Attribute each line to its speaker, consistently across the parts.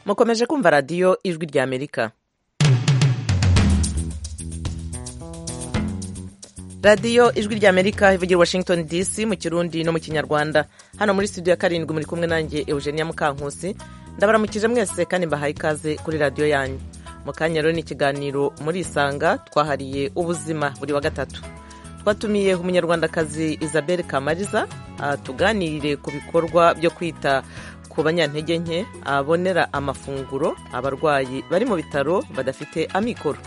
Speaker 1: mukomeje kumva radiyo ijwi rya amerika radiyo ijwi rya amerika ivugira washington dc mu kirundi no mu kinyarwanda hano muri studio ya karindwi muri kumwe nanjye eugenia mukankusi ndabaramukije mwese kandi mbahaye ikaze kuri radiyo yanyu mu kanya rero ni ikiganiro muri isanga twahariye ubuzima buri wa gatatu twatumiye umunyarwandakazi isabelle kamariza tuganirire ku bikorwa byo kwita ku banyantege nke abonera amafunguro abarwayi bari mu bitaro badafite amikoro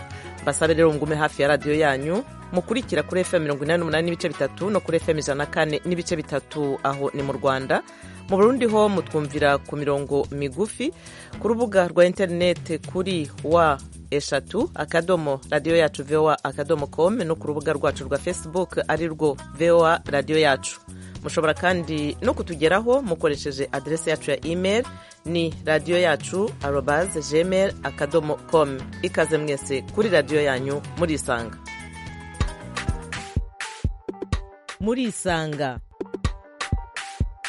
Speaker 1: basabe rero ngume hafi ya radiyo yanyu mukurikira kuri fm mirongo inani n'umunani n'ibice bitatu no kuri fm ijana na kane n'ibice bitatu aho ni mu rwanda mu burundi ho mutwumvira ku mirongo migufi ku rubuga rwa interineti kuri wa eshatu akadomo radiyo yacu voa akadomo com no ku rubuga rwacu rwa facebook ari rwo voa radiyo yacu mushobora kandi no kutugeraho mukoresheje aderesi yacu ya email ni radiyo yacu arobaze gmail akadomo com ikaze mwese kuri radiyo yanyu murisanga murisanga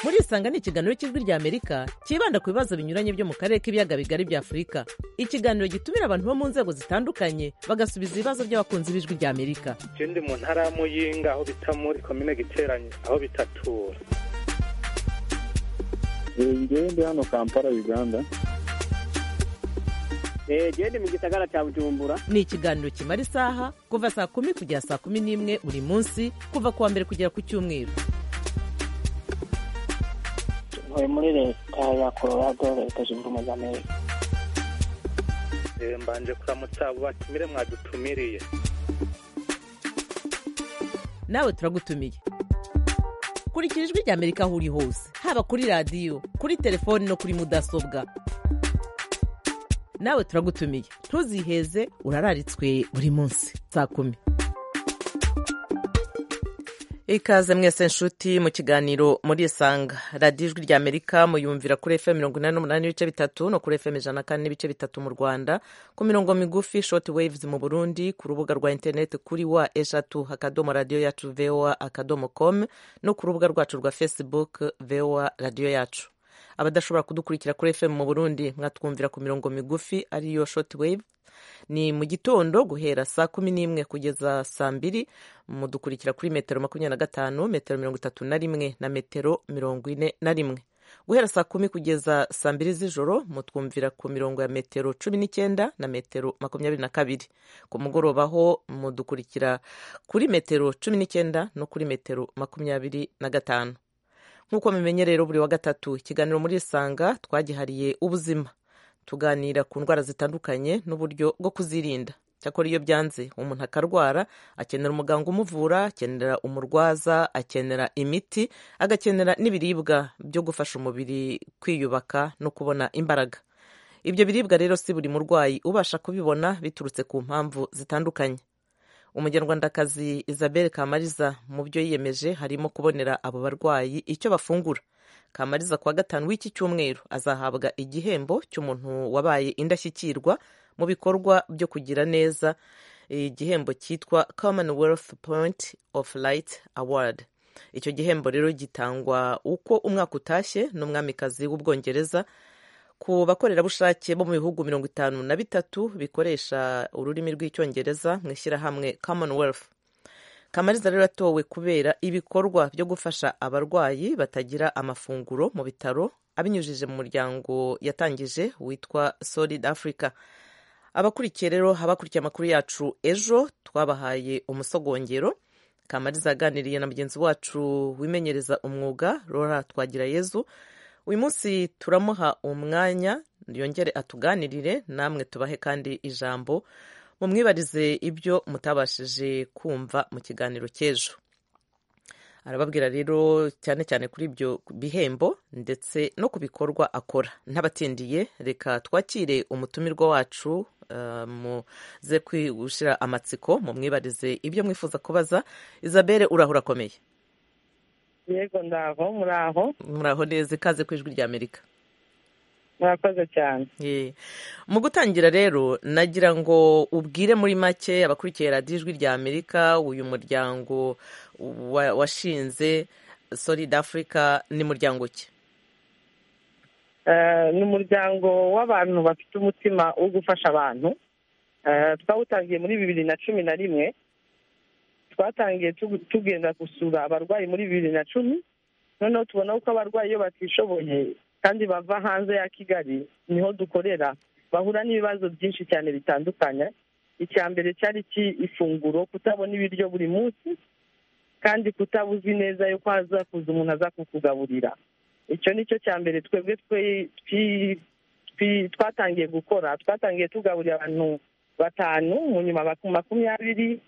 Speaker 1: murisanga ni ikiganiro cy'ijwi rya amerika cyibanda ku bibazo binyuranye byo mu karere k'ibiyaga bigari bya afurika ikiganiro gitumira abantu bo mu nzego zitandukanye bagasubiza ibibazo by'abakunzi b'ijwi rya amerika
Speaker 2: ikindi mu ntara ya muyinga aho bita muri komine giteranye aho bitatura
Speaker 3: ngende hano kampala uganda
Speaker 4: gende mu gisagara cya bujumbura
Speaker 1: ni ikiganiro kimara isaha kuva saa kumi kugera saa kumi n'imwe buri munsi kuva ku wa mbere kugera ku cyumweru
Speaker 5: ntuye muri leta ya colorado leta zunze ubumwe za amerika
Speaker 2: mbanje kuramutsa abo batumire mwadutumiriye
Speaker 1: nawe turagutumiye kurikira ijwi rya amerika aho uri hose haba kuri radiyo kuri telefoni no kuri mudasobwa nawe turagutumiye ntuziheze urararitswe buri munsi saa kumi ikaze mwese nshuti mu kiganiro muri isanga radiyo ijwi rya amerika muyumvira kuri fm mirongo inani n'umunani n'ibice bitatu no kuri fm ijana na kane n'ibice bitatu mu rwanda ku mirongo migufi shoti waves mu burundi ku rubuga rwa interineti kuri wa eshatu akadomo radiyo yacu voa akadomo com no ku rubuga rwacu rwa facebook voa radiyo yacu abadashobora kudukurikira kuri fm mu burundi mwatwumvira ku mirongo migufi ariyo shortwave ni mu gitondo guhera saa kumi n'imwe kugeza saa mbiri mudukurikira kuri metero makumyabiri na gatanu metero mirongo itatu na rimwe na metero mirongo ine na rimwe guhera saa kumi kugeza saa mbiri z'ijoro mutwumvira ku mirongo ya metero cumi n'icyenda na metero makumyabiri na kabiri ku mugoroba ho mudukurikira kuri metero cumi n'icyenda no kuri metero makumyabiri na gatanu nk'uko mumenye rero buri wa gatatu ikiganiro muri isanga twagihariye ubuzima tuganira ku ndwara zitandukanye n'uburyo bwo kuzirinda cyakora iyo byanze umuntu akarwara akenera umuganga umuvura akenera umurwaza akenera imiti agakenera n'ibiribwa byo gufasha umubiri kwiyubaka no kubona imbaraga ibyo biribwa rero si buri murwayi ubasha kubibona biturutse ku mpamvu zitandukanye umunyarwandakazi isabelle kamariza mu byo yiyemeje harimo kubonera abo barwayi icyo bafungura kamariza kuwa gatanu w'iki cyumweru azahabwa igihembo cy'umuntu wabaye indashyikirwa mu bikorwa byo kugira neza igihembo cyitwa commonwealth point of light award icyo gihembo rero gitangwa uko umwaka utashye n'umwamikazi w'ubwongereza ku bakorerabushake bo mu bihugu mirongo itanu na bitatu bikoresha ururimi rw'icyongereza mu ishyirahamwe commonwealth kamariza rero atowe kubera ibikorwa byo gufasha abarwayi batagira amafunguro mu bitaro abinyujije mu muryango yatangije witwa solid africa abakurikiye rero abakurikiye amakuru yacu ejo twabahaye umusogongero kamariza aganiriye na mugenzi wacu wimenyereza umwuga rora twagira yezu uyu munsi turamuha umwanya yongere atuganirire namwe tubahe kandi ijambo mumwibarize ibyo mutabashije kumva mu kiganiro cy'ejo arababwira rero cyane cyane kuri ibyo bihembo ndetse no ku bikorwa akora ntabatindiye reka twakire umutumirwa wacu muze gushyira amatsiko mumwibarize ibyo mwifuza kubaza isabelle urahura akomeye
Speaker 6: yego ndaho muraho
Speaker 1: muraho neza ikaze ku ijwi ry'amerika
Speaker 6: murakoze cyane
Speaker 1: mu gutangira rero nagira ngo ubwire muri make abakurikiye radiyo ijwi rya amerika uyu muryango washinze solid africa ni muryango ki
Speaker 6: Eh, ni umuryango w'abantu bafite umutima wo gufasha abantu Eh, twawutangiye muri bibiri na cumi na rimwe twatangiye tugu- tugenda gusura abarwayi muri bibiri na cumi noneho tubona ko abarwayi iyo batishoboye kandi bava hanze ya kigali niho dukorera bahura n'ibibazo byinshi cyane bitandukanye icya mbere cyari iki- ifunguro kutabona ibiryo buri munsi kandi kutaba uzi neza yuko haza kuza umuntu aza kukugaburira icyo ni cyo cya mbere twebwe twe- twi- twi- twatangiye gukora twatangiye tugaburira abantu batanu mu nyuma abaku- makumyabiri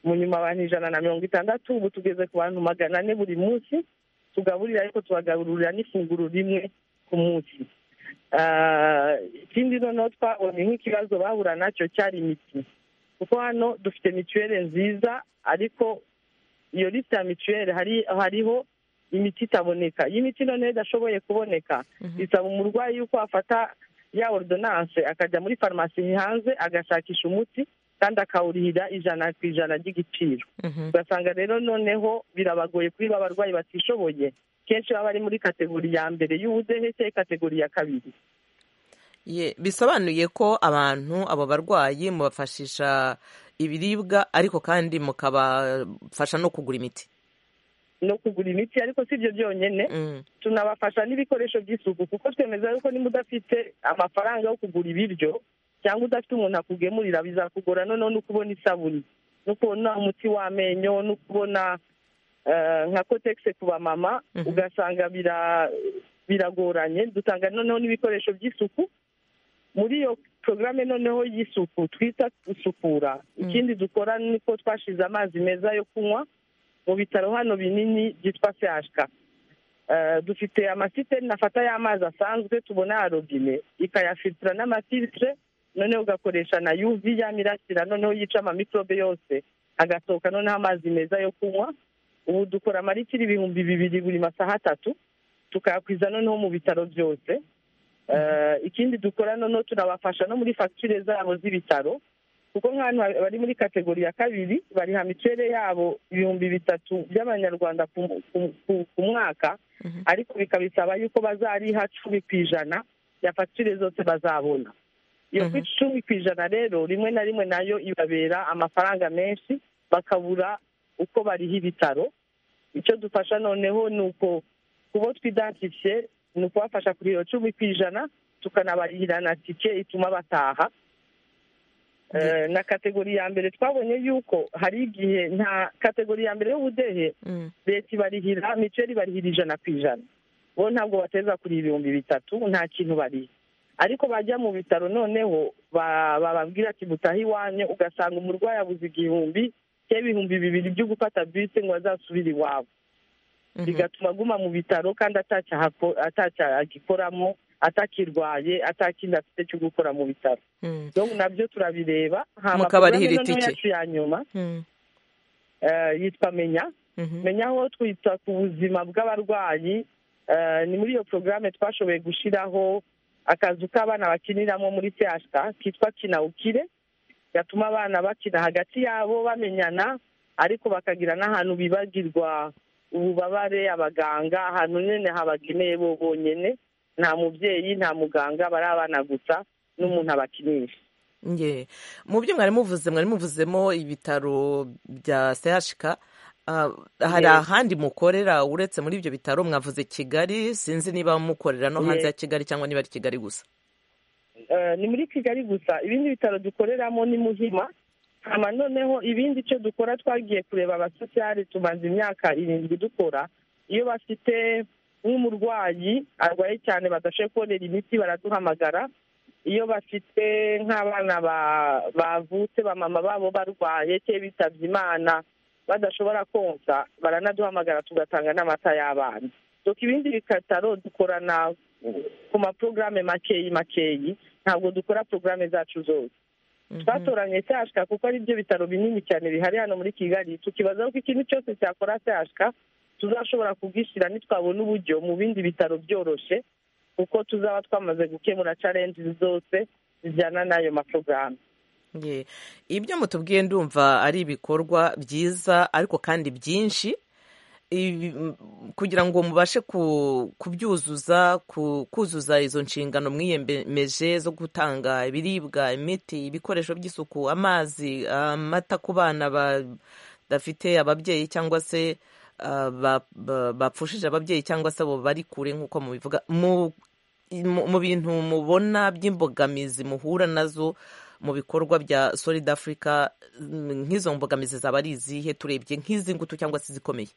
Speaker 6: mu nyuma abantu ijana na mirongo itandatu ubu tugeze ku bantu magana ane buri munsi tugaburira ariko tubagaburira n'ifunguro rimwe ku munsi Ah, ikindi noneho twabonye nk'ikibazo bahura nacyo cyari imiti kuko hano dufite mituweli nziza ariko iyo lisite ya mituweli hari hariho imiti itaboneka iyi miti noneho idashoboye kuboneka bisaba umurwayi yuko afata ya ordonance akajya muri farumasi hanze agashakisha umuti kandi akawurihira ijana ku ijana ry'igiciro
Speaker 1: Mhm.
Speaker 6: ugasanga rero noneho birabagoye kuri ba barwayi batishoboye kenshi baba bari muri kategori ya mbere y'ubudehe cyangwa kategori ya kabiri
Speaker 1: Ye- bisobanuye ko abantu abo barwayi mubafashisha ibiribwa ariko kandi mukabafasha no kugura imiti
Speaker 6: no kugura imiti ariko si ibyo byonyine
Speaker 1: Mm.
Speaker 6: tunabafasha n'ibikoresho by'isuku kuko twemeza yuko niba udafite amafaranga yo kugura ibiryo cyangwa udafite umuntu akugemurira bizakugora noneho no kubona isabune no kubona umuti w'amenyo no kubona eh, nka kotegisi ku bamama
Speaker 1: Mhm.
Speaker 6: ugasanga bira- biragoranye dutanga noneho n'ibikoresho by'isuku muri iyo porogaramu noneho y'isuku twita isukura ikindi dukora ni ko twashize amazi meza yo kunywa mu bitaro hano binini byitwa sehashika Eh, dufite amasiteni afata y'amazi asanzwe tubona ya robine ikayafilitira n'amafilitire noneho ugakoresha na yuvi yamirasira noneho yica amamikorobe yose agasohoka noneho amazi meza yo kunywa ubu dukora amaritiro ibihumbi bibiri buri masaha atatu tukayakwiza noneho mu bitaro byose Eh, ikindi dukora noneho tunabafasha no muri fagitire zabo z'ibitaro kuko nk'ahantu ha- bari muri kategori ya kabiri bariha mituweli yabo ibihumbi bitatu by'amanyarwanda ku- ku- ku- ku mwaka ariko bikabisaba yuko bazariha cumi ku ijana ya fagitire zose bazabona iyo
Speaker 1: Mhm.
Speaker 6: ku icumi ku ijana rero rimwe na rimwe nayo ibabera amafaranga menshi bakabura uko bariha ibitaro icyo dufasha noneho ni uko kubo twidantifiye ni ukubafasha kuri iyo cumi ku ijana tukanabarihira na tike ituma bataha Eh, na kategori ya mbere twabonye yuko hari igihe nta kategori ya mbere y'ubudehe
Speaker 1: Mm.
Speaker 6: leta ibarihira mituweli ibarihira ijana ku ijana bo ntabwo bateza kuri ibihumbi bitatu nta kintu bariha ariko bajya mu bitaro noneho ba- bababwira ati mutahe iwanyu ugasanga umurwayi abuze igihumbi cyangwa ibihumbi bibiri byo gufata bisi ngo azasubire iwabo
Speaker 1: Mhm.
Speaker 6: bigatuma aguma mu bitaro kandi atacyo ahako- atacyo agikoramo atakirwaye atakindi afite cyo gukora mu bitaro
Speaker 1: Mm.
Speaker 6: donc nabyo turabireba Hama
Speaker 1: Mukabarihira
Speaker 6: programme noneho
Speaker 1: itike.
Speaker 6: yacu ya nyuma
Speaker 1: Mm.
Speaker 6: eh, yitwa menya
Speaker 1: Mhm.
Speaker 6: menya aho twita ku buzima bw'abarwayi eh, ni muri iyo porogaramu twashoboye gushyiraho akazu k'abana bakiniramo muri sehashika kitwa kina ukire gatuma abana bakina hagati yabo bamenyana ariko bakagira n'ahantu bibagirwa ububabare abaganga ahantu nyine habageneye bo bonyine nta mubyeyi nta muganga bari abana gusa n'umuntu abakinisha
Speaker 1: Ye. mu byo mwari muvuze mwari muvuzemo ibitaro bya sehashika Ah, hari
Speaker 6: Yes.
Speaker 1: ahandi mukorera uretse muri ibyo bitaro mwavuze kigali sinzi niba mukorera no hanze
Speaker 6: Yes.
Speaker 1: ya kigali cyangwa niba ari kigali gusa
Speaker 6: Eh, ni muri kigali gusa ibindi bitaro dukoreramo ni muhima hama noneho ibindi icyo dukora twagiye kureba abasosiyali tumaze imyaka irindwi dukora iyo bafite nk'umurwayi arwaye cyane badashoboye kubonera imiti baraduhamagara iyo bafite nk'abana ba- bavutse bamama babo barwaye cyangwa bitabye imana badashobora konsa baranaduhamagara tugatanga n'amata y'abana doka ibindi bikataro dukorana ku maporogaramu makeyi makeyi ntabwo dukora porogaramu zacu zose
Speaker 1: Mhm.
Speaker 6: twatoranye sehashika kuko ari byo bitaro binini cyane bihari hano muri kigali tukibazaho ko ikintu cyose cyakora sehashika tuzashobora kugishyira nitwabona uburyo mu bindi bitaro byoroshye kuko tuzaba twamaze gukemura carenji zose zijyana n'ayo maporogaramu
Speaker 1: Ye. ibyo mutubwiye ndumva ari ibikorwa byiza ariko kandi byinshi ibi- kugira ngo mubashe ku- kubyuzuza ku- kuzuza izo nshingano mwiyemeje zo gutanga ibiribwa imiti ibikoresho by'isuku amazi amata ku bana ba- badafite ababyeyi cyangwa se ah, ba- ba- bapfushije ababyeyi cyangwa se abo bari kure nk'uko mubivuga mu mu mu bintu mubona by'imbogamizi muhura nazo mu bikorwa bya solid africa mm, nk'izo mbogamizi zaba ari izihe turebye nk'izi ngutu cyangwa se izikomeye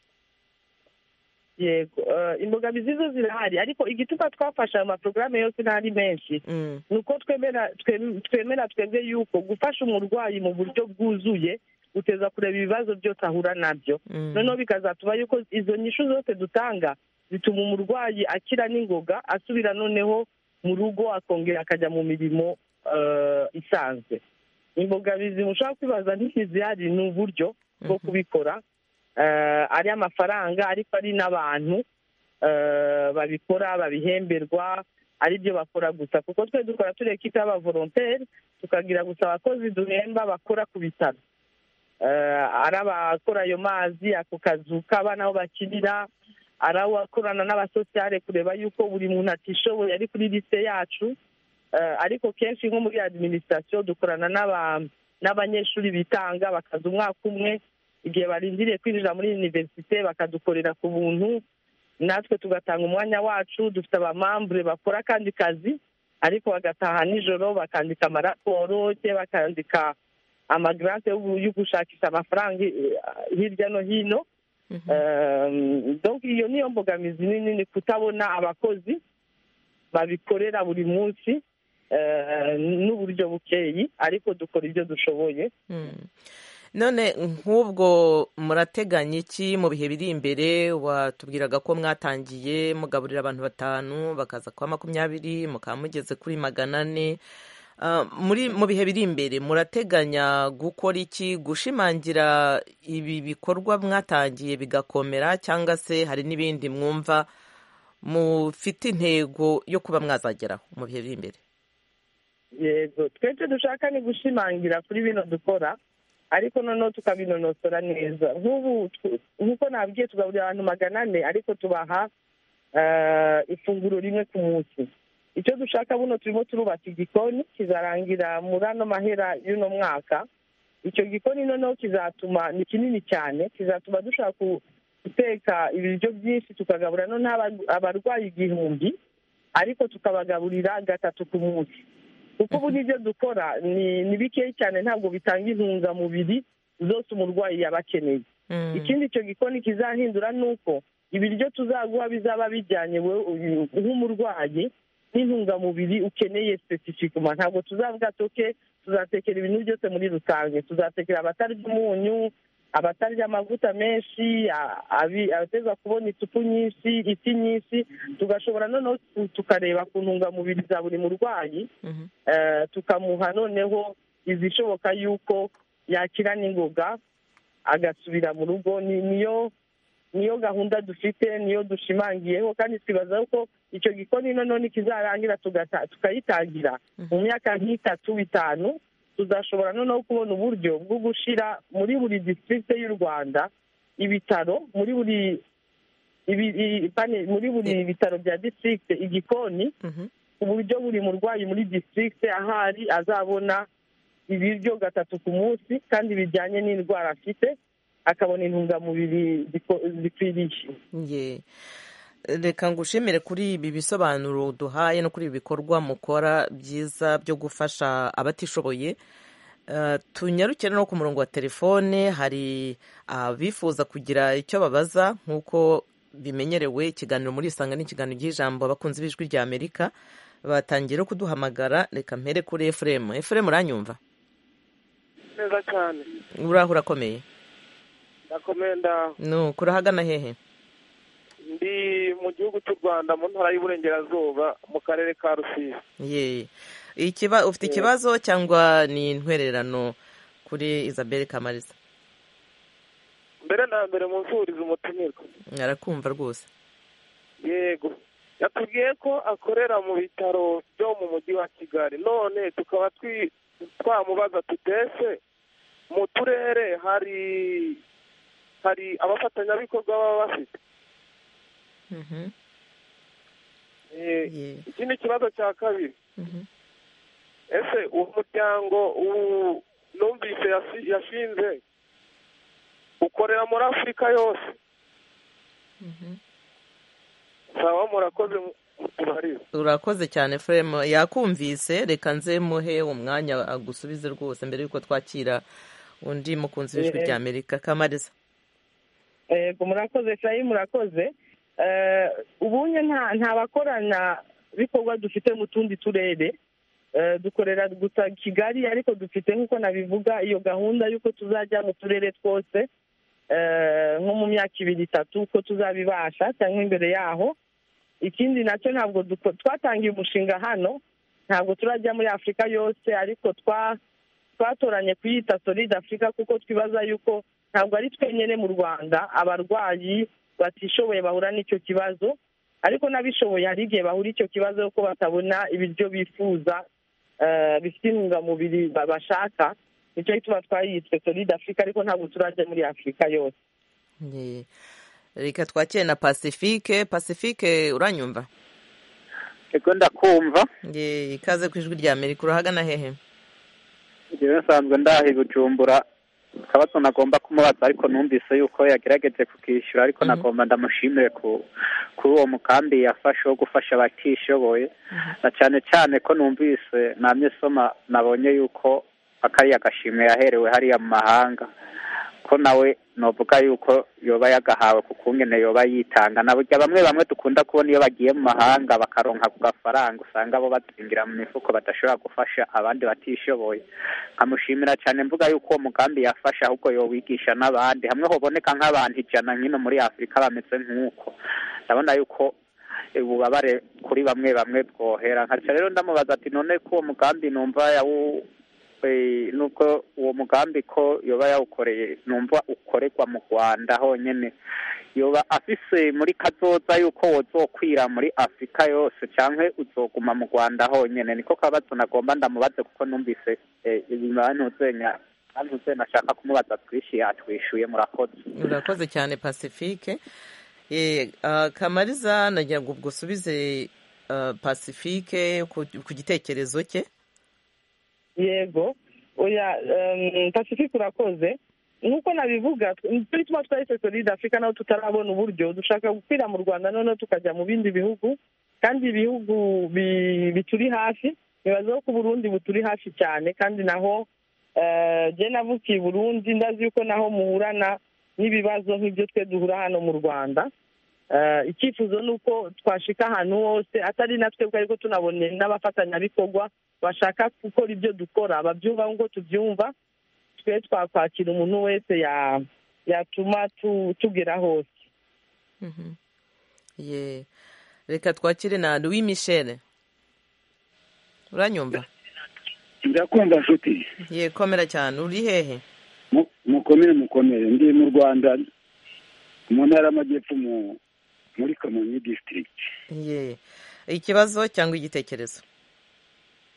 Speaker 6: yego eh, imbogamizi zo zirahari ariko igituma twafasha aya maporogaramu yose ntari menshi
Speaker 1: Mm,
Speaker 6: ni uko twemera twem- twemera twebwe yuko gufasha umurwayi mu buryo bwuzuye uteza kureba ibibazo byose ahura nabyo
Speaker 1: mm,
Speaker 6: noneho bikazatuma yuko izo nyishu zose dutanga zituma umurwayi akira n'ingoga asubira noneho mu rugo akongera akajya mu mirimo eh, isanzwe imbogamizi mushobora kwibaza ntizihari ni uburyo bwo
Speaker 1: mhm,
Speaker 6: kubikora eh, ari amafaranga ariko ari n'abantu eh, babikora babihemberwa ari byo bakora gusa kuko twe dukora tureka icyo aba volonteri tukagira gusa abakozi duhemba bakora ku bitaro Eh, ari abakora ayo mazi ako kazu k'abana aho bakinira ari abakorana n'abasosiyale kureba yuko buri muntu atishoboye ari kuri lise yacu Eh, ariko kenshi nko muri adiminisitirasiyo dukorana n'aba- n'abanyeshuri bitanga bakaza umwaka umwe igihe barindiriye kwinjira muri univerisite bakadukorera ku buntu natwe tugatanga umwanya wacu dufite abamambure bakora akandi kazi ariko bagataha nijoro bakandika amaraporo cye bakandika amagarante yo gu- yo gushakisha amafaranga eh, hirya no hino
Speaker 1: mhm.
Speaker 6: Um, donc iyo niyo mbogamizi nini ni kutabona abakozi babikorera buri munsi eh, n'uburyo bukeyi ariko dukora ibyo dushoboye
Speaker 1: Mm. none nk'ubwo murateganya iki mu bihe biri imbere watubwiraga ko mwatangiye mugaburira abantu batanu bakaza kuba makumyabiri mukaba mugeze kuri magana ane Ah, muri mu bihe biri imbere murateganya gukora iki gushimangira ibi bikorwa mwatangiye bigakomera cyangwa se hari n'ibindi mwumva mufite intego yo kuba mwazageraho mu bihe biri imbere
Speaker 6: yego twe icyo dushaka ni gushimangira kuri bino dukora ariko noneho tukabinonosora neza nk'ubu tw- nk'uko nabwiye tugaburira abantu magana ane ariko tubaha eh, ifunguro rimwe ku munsi icyo dushaka buno turimo turubaka igikoni kizarangira muri ano mahera y'uno mwaka icyo gikoni noneho kizatuma ni kinini cyane kizatuma dushobora ku- guteka ibiryo byinshi tukagaburira noneho aba- abarwayi igihumbi ariko tukabagaburira gatatu ku munsi kuko ubu n'ibyo dukora ni ni bikeya cyane ntabwo bitanga intungamubiri zose umurwayi yaba akeneye
Speaker 1: Mm.
Speaker 6: ikindi icyo gikoni kizahindura ni uko ibiryo tuzaguha bizaba bijyanye wowe uyu- nk'umurwayi n'intungamubiri ukeneye sesifikuma ntabwo tuzavuga toke tuzatekera ibintu byose muri rusange tuzatekera abatarya umunyu abatarya amavuta menshi a- abi- abateza kubona isupu nyinshi isi nyinshi tugashobora noneho tu- tukareba ku ntungamubiri za buri murwayi
Speaker 1: Mhm.
Speaker 6: eh, tukamuha noneho izishoboka yuko yakira n'ingoga agasubira mu rugo ni niyo niyo gahunda dufite niyo dushimangiyeho kandi twibaza yuko icyo gikoni noneho nikizarangira tugata- tukayitangira mu myaka nk'itatu itanu tuzashobora noneho kubona uburyo bwo gushyira muri buri district y'u rwanda ibitaro muri buri ibi, i- pane- muri buri bitaro bya district igikoni
Speaker 1: Mhm.
Speaker 6: ku buryo buri murwayi muri district ahari azabona ibiryo gatatu ku munsi kandi bijyanye n'indwara afite akabona intungamubiri ziko- zikwiriye
Speaker 1: Ye. reka ngushimire kuri ibi bisobanuro duhaye no kuri ibi bikorwa mukora byiza byo gufasha abatishoboye Eh, tunyarukire no ku murongo wa telefone hari abifuza kugira icyo babaza nk'uko bimenyerewe ikiganiro muri isanga n'ikiganiro cy'ijambo abakunzi b'ijwi rya amerika batangira kuduhamagara reka mpere kuri efuremu efuremu uranyumva
Speaker 2: neza cyane
Speaker 1: uraho urakomeye
Speaker 2: ndakomenda
Speaker 1: ni ukuri ahagana hehe
Speaker 2: ndi mu gihugu cy'u rwanda mu ntara y'uburengerazuba mu karere ka rusizi
Speaker 1: Ye. Ikiba, ufite ikibazo cyangwa ni intwererano kuri Isabelle Kamariza
Speaker 2: mbere na mbere munsuhuriza umutumirwa
Speaker 1: arakumva rwose
Speaker 2: yego yatubwiye ko akorera mu bitaro byo mu mujyi wa kigali none tukaba twi- twamubaza tutese mu turere hari
Speaker 7: hari abafatanyabikorwa baba bafite
Speaker 1: Mhm.
Speaker 7: Eh,
Speaker 1: Yeah.
Speaker 7: iki ni ikibazo cya kabiri
Speaker 1: Mhm.
Speaker 7: ese uwo muryango uwu- numvise yasi- yashinze ukorera muri afurika yose
Speaker 1: Mhm.
Speaker 7: sawa murakoze mutubarize
Speaker 1: urakoze cyane furemu yakumvise reka nze muhe umwanya agusubize rwose mbere y'uko twakira undi mukunzi w'ijwi
Speaker 6: Eh, eh.
Speaker 1: rya amerika kamariza
Speaker 6: yego murakoze furayi murakoze Eh, ubunye nta nta bakorana bikorwa dufite mu tundi turere Eh, dukorera gusa kigali ariko dufite nk'uko nabivuga iyo gahunda y'uko tuzajya mu turere twose eh, nko mu myaka ibiri itatu uko tuzabibasha cyangwa imbere yaho ikindi nacyo ntabwo duko- twatangiye umushinga hano ntabwo turajya muri afurika yose ariko twa twatoranye kuyita solide afurika kuko twibaza yuko ntabwo ari twenyine mu rwanda abarwayi batishoboye bahura n'icyo kibazo ariko n'abishoboye hari igihe bahura icyo kibazo ko batabona ibiryo bifuza eh, bifite intungamubiri ba- bashaka nicyo tuba twayitse solide afurika ariko ntabwo turajya muri afurika yose
Speaker 1: Yeah. reka twakire na pacifique pacifique uranyumva
Speaker 8: ego ndakumva
Speaker 1: Yeah, ikaze ku ijwi rya amerika urahagana hehe
Speaker 8: njyewe nsanzwe ndahi bujumbura akabazo nagomba kumubaza ariko numvise yuko yagerageje kukishyura ariko
Speaker 1: Mhm.
Speaker 8: nagomba ndamushimire ku kuri uwo mukambi yafashe wo gufasha abatishoboye na cyane cyane ko numvise namye soma nabonye yuko akariya gashimwe yaherewe hariya mu mahanga ko nawe novuga yuko yoba yagahawe ku kungene yoba yitanga na burya bamwe bamwe dukunda kubona iyo bagiye mu mahanga bakaronka ku gafaranga usanga bo bazingira mu mifuko badashobora gufasha abandi batishoboye nkamushimira cyane mvuga yuko uwo mugambi yafashe ahubwo yowigisha n'abandi hamwe hoboneka nk'abantu ijana nk'ino muri afurika bameze nk'uko ndabona yuko ububabare kuri bamwe bamwe bwohera nkaca rero ndamubaza ati none ko uwo mugambi numva yawu Eh, nubwo uwo mugambi ko yoba yawukoreye numva ukorerwa mu rwanda honyine yoba afise muri kazoza yuko wozokwira muri afurika yose cyangwa uzoguma mu rwanda honyine niko kabazo nagomba ndamubaze kuko numvise eh, ibimantuzenya ntuzenya ashaka kumubaza twishyuye atwishyuye murakoze
Speaker 1: urakoze cyane pacifique Eh, ah, kamariza nagira ngo ubwo usubize ah, pacifique ku ku gitekerezo cye
Speaker 6: yego oya em, pacifique urakoze nk'uko nabivuga turi tuba twahise solide afurika naho tutarabona uburyo dushaka gukwira mu rwanda noneho tukajya mu bindi bihugu kandi ibihugu bi- bituri hafi bibazaho ko uburundi buturi hafi cyane kandi naho eh, je navukiye i burundi ndazi yuko naho muhurana n'ibibazo nk'ibyo twe duhura hano mu rwanda Eh, icyifuzo ni uko twashika ahantu hose atari na twebwe ariko tunabone n'abafatanyabikorwa bashaka gukora ibyo dukora babyumva nk'uko tubyumva twe twakwakira umuntu wese ya- yatuma tu- tugera hose
Speaker 1: Mhm. Yeah. reka twakire na louis michel uranyumva
Speaker 3: ndakumva nshuti
Speaker 1: ye komera cyane uri hehe
Speaker 3: Mu- mukomere mukomere ndi mu rwanda mu ntara y'amajyepfo mu- muri kamonyi district
Speaker 1: ye ikibazo cyangwa igitekerezo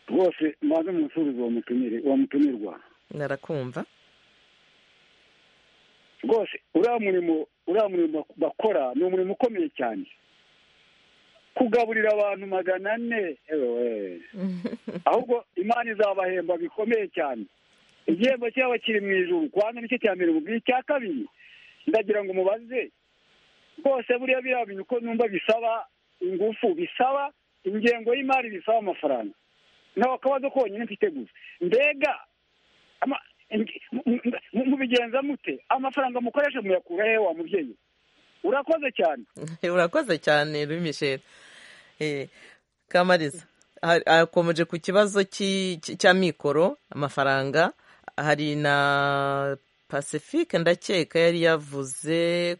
Speaker 3: rwose maze umusubizo wa mutumire wa mutumirwa
Speaker 1: narakumva
Speaker 3: rwose uriya murimo uriya murimo bakora ni umurimo ukomeye cyane kugaburira abantu magana ane ewe ahubwo imana izabahemba bikomeye cyane igihembo cyaba kiri mu ijuru kwanza nicyo cya mbere mubwiye icya kabiri ndagira ngo mubaze rwose buriya biriya bintu uko numva bisaba ingufu bisaba ingengo y'imari bisaba amafaranga ntabwo akabazo konyine mfite gusa mbega ama- ing- mu- mu- mu- mubigenza mute amafaranga mukoresha muyakura hehe wa mubyeyi urakoze cyane
Speaker 1: urakoze cyane louis michel Eh, kamariza ha- akomeje ku kibazo cy'i- cy- cya mikoro amafaranga hari na pacifique ndakeka yari yavuze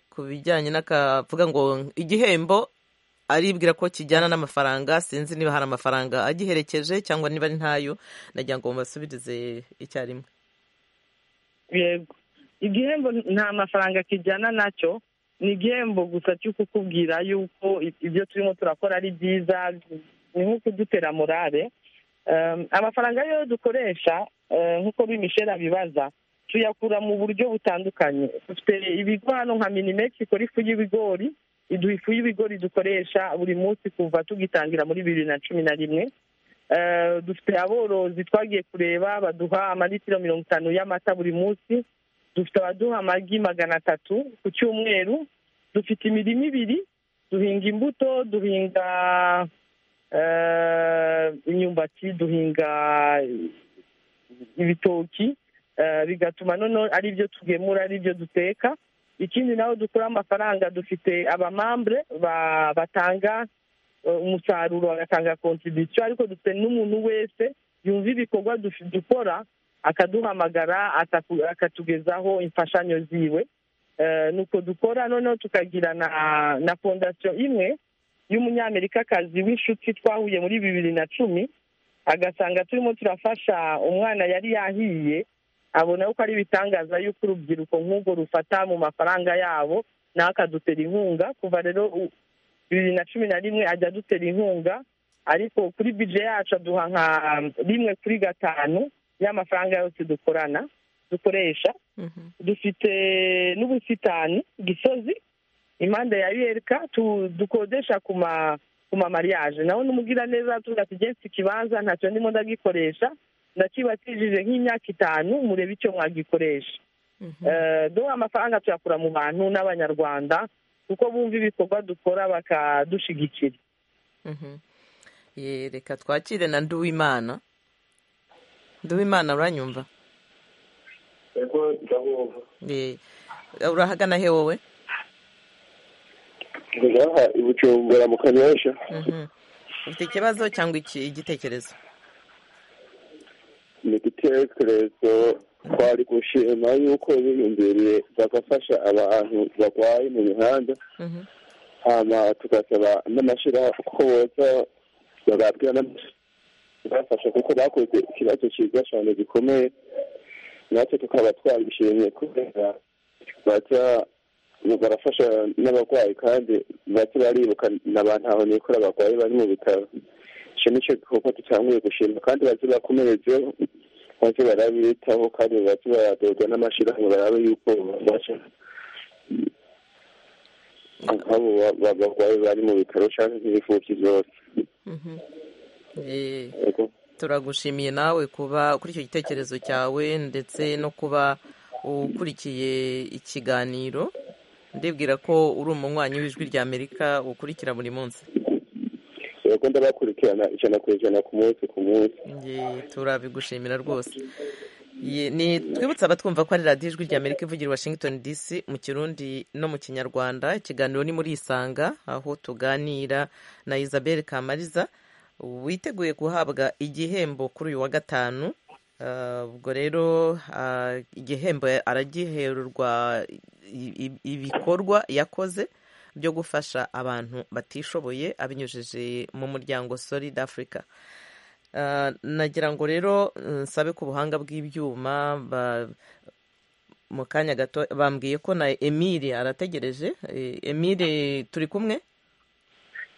Speaker 1: ku bijyanye n'akavuga ngo igihembo aribwira ko kijyana n'amafaranga sinzi niba hari amafaranga agiherekeje cyangwa niba ari ntayo nagira ngo mubasubirize icyarimwe
Speaker 6: yego igihembo nta mafaranga kijyana nacyo ni igihembo gusa cyo kukubwira yuko i- ibyo turimo turakora ari byiza ni nko kudutera morale Em, amafaranga yo dukoresha eh, nk'uko bimishera bibaza tuyakura mu buryo butandukanye dufite ibigo hano nka minimeti ikora ifu y'ibigori iduha ifu y'ibigori dukoresha buri munsi kuva tugitangira muri bibiri na cumi na rimwe Eh, dufite aborozi twagiye kureba baduha amalitiro mirongo itanu y'amata buri munsi dufite abaduha amagi magana atatu ku cyumweru dufite imirima ibiri duhinga imbuto duhinga eh, imyumbati duhinga ibitoki eh, bigatuma noneho ari byo tugemura ari byo duteka ikindi naho dukura amafaranga dufite abamambure ba- batanga eh, umusaruro bagatanga kontribisiyo ariko dufite n'umuntu wese yumva ibikorwa dufi- dukora akaduhamagara ataku- akatugezaho imfashanyo ziwe Eh, nuko dukora noneho tukagira na na fondasiyo imwe y'umunyamerikakazi w'inshuti twahuye muri bibiri na cumi agasanga turimo turafasha umwana yari yahiye abona ko ari ibitangaza y'uko urubyiruko nk'ubwo rufata mu mafaranga yabo nawe akadutera inkunga kuva rero u- bibiri na cumi na rimwe ajya adutera inkunga ariko kuri bije yacu aduha nka rimwe kuri gatanu y'amafaranga yose dukorana dukoresha
Speaker 1: Mhm.
Speaker 6: dufite n'ubusitani gisozi impande ya yereka tu- dukodesha ku ma ku ma mariage naho n'umugira neza tuvuga ati jensi ikibanza ntacyo ndimo ndagikoresha ndakibatijije nk'imyaka itanu murebe icyo mwagikoresha Eh, do amafaranga tuyakura mu bantu n'abanyarwanda kuko bumva ibikorwa dukora bakadushigikira
Speaker 1: Mhm. Ye, reka twakire na nduwimana nduwimana uranyumva
Speaker 2: yego ndabumva
Speaker 1: Ye. urahagana he wowe
Speaker 2: ngaha i bujumbura mu kanyosha
Speaker 1: Mhm. ufite ikibazo cyangwa iki- igitekerezo
Speaker 2: ni igitekerezo twari gushima yuko biyumviriye bagafasha abantu barwaye mu mihanda
Speaker 1: Mhm.
Speaker 2: hanyuma tugasaba n'amashyirahamwe ko boza bagabwa n'abafasha kuko bakoze ikibazo cyiza cyane gikomeye natwe tukaba twabishimye kubera baza barafasha n'abarwayi kandi baza baribuka n'abantu aho nikora abarwayi bari mu bitaro icyo nicyo gikorwa dutanguye gushima kandi bazi bakomerezeho baze barabitaho kandi baze baradodwa n'amashyirahamwe barabe yuko babasha nk'abo ba- ba- barwayi bari mu bitaro cyangwa n'imfubyi zose
Speaker 1: Mhm. Ye.
Speaker 2: Yego.
Speaker 1: turagushimiye nawe kuba kuri icyo gitekerezo cyawe ndetse no kuba ukurikiye ikiganiro ndibwira ko uri umunywanyi w'ijwi ry'amerika ukurikira buri munsi
Speaker 2: yego ndabakurikirana ijana ku ijana ku munsi ku munsi
Speaker 1: Ye, turabigushimira rwose Ye, ni twibutse abatwumva ko ari radiyo ijwi rya amerika ivugira i washington dc mu kirundi no mu kinyarwanda ikiganiro ni muri isanga aho tuganira na isabel kamariza witeguye guhabwa igihembo kuri uyu wa gatanu Ah, ubwo rero ah, igihembo aragihererwa i- i- ibikorwa yakoze byo gufasha abantu batishoboye abinyujije mu muryango solid africa Ah, nagira ngo rero nsabe ku buhanga bw'ibyuma ba- mu kanya gato bambwiye ko na emile arategereje Eh, emile turi kumwe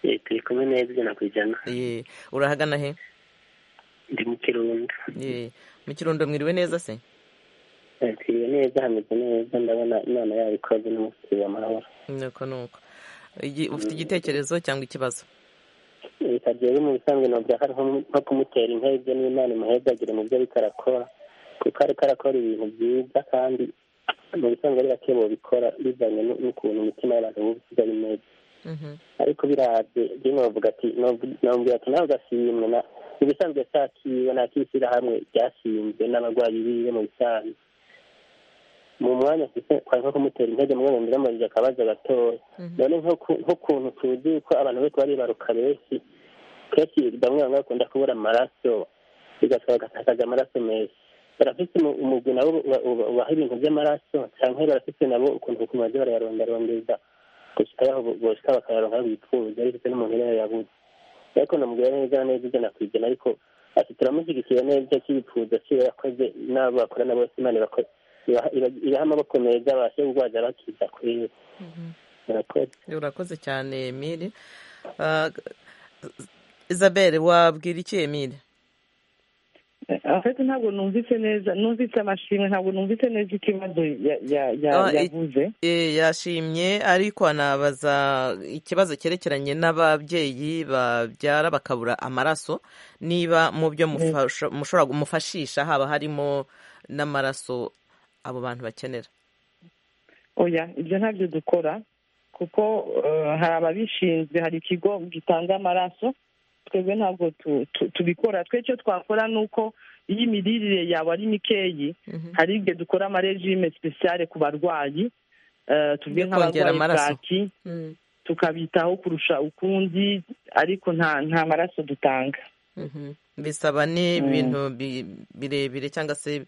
Speaker 4: Eh, turi kumwe neza ijana ku ijana
Speaker 1: Eh, urahagana he
Speaker 4: ndi mu kirundo
Speaker 1: Eh, mu kirundo mwiriwe neza se
Speaker 4: Eh, turiwe neza hameze neza ndabona imana yayo ikoze n'umusiriya amahoro
Speaker 1: nuko nuko Igi- ufite igitekerezo cyangwa ikibazo
Speaker 4: leta rero mu bisanzwe ntabwo hariho nko kumutera inka ibyo n'imana imuhezagire mu byo ariko arakora kuko ariko arakora ibintu byiza kandi mu bisanzwe ari bake bikora bizanye n- n'ukuntu umutima w'abantu uba usiga ari meza
Speaker 1: Mhm,
Speaker 4: ariko birabye byo novuga ati novu- nobwira ati nawe ugashimwe na mu bisanzwe sakiwe n'akishyirahamwe ryashinzwe n'abarwayi biwe mu bisanzwe mu mwanya afite kwari nko kumutera intege mu rwego ndamubajije akabazo gatoya none nk'uku- nk'ukuntu tuzi ko abantu bose baribaruka benshi kenshi bamwe bamwe bakunda kubura amaraso bigatuma bagatakaza amaraso meza barafite umu- umugwi nabo uba- uba- ubaha ibintu by'amaraso cyangwa barafite nabo ukuntu ku mazu barayarondarondeza gushika aho gushika bakayaronka bifuza bifite n'umuntu rero yabuze ariko namubwira neza neza ijana ku ijana ariko ati turamushyigikira neza cy'ibipfuza kiwe yakoze n'abo bakorana bose imana ibako- ibaha- iba- ibaha amaboko meza abashe kurwaza bakiza kuri we murakoze
Speaker 1: urakoze cyane emile Ah, isabel wabwira iki emile
Speaker 6: afite ntabwo numvise neza numvise amashimwe ntabwo numvise neza ikibazo ya- ya- ya-
Speaker 1: Ah, i-
Speaker 6: yavuze
Speaker 1: Eh, yashimye ariko anabaza ikibazo cyerekeranye n'ababyeyi babyara bakabura amaraso niba mu byo mufasha- mushobora mufashisha haba harimo n'amaraso abo bantu bakenera
Speaker 6: oya ibyo ntabyo dukora kuko eh, hari ababishinzwe hari ikigo gitanga amaraso twebwe ntabwo tu- tu- tubikora twe icyo twakora ni uko iyo imirire yawe ari mikeyi
Speaker 1: Mhm.
Speaker 6: hari igihe dukora amarejime sipesiyale ku barwayi eh,
Speaker 1: Yo
Speaker 6: tuvuge
Speaker 1: kongera
Speaker 6: nk'abarwayi
Speaker 1: amaraso.
Speaker 6: bwaki
Speaker 1: Mm,
Speaker 6: tukabitaho kurusha ukundi ariko nta nta maraso dutanga
Speaker 1: mhm. bisaba ni ibintu bi- birebire cyangwa se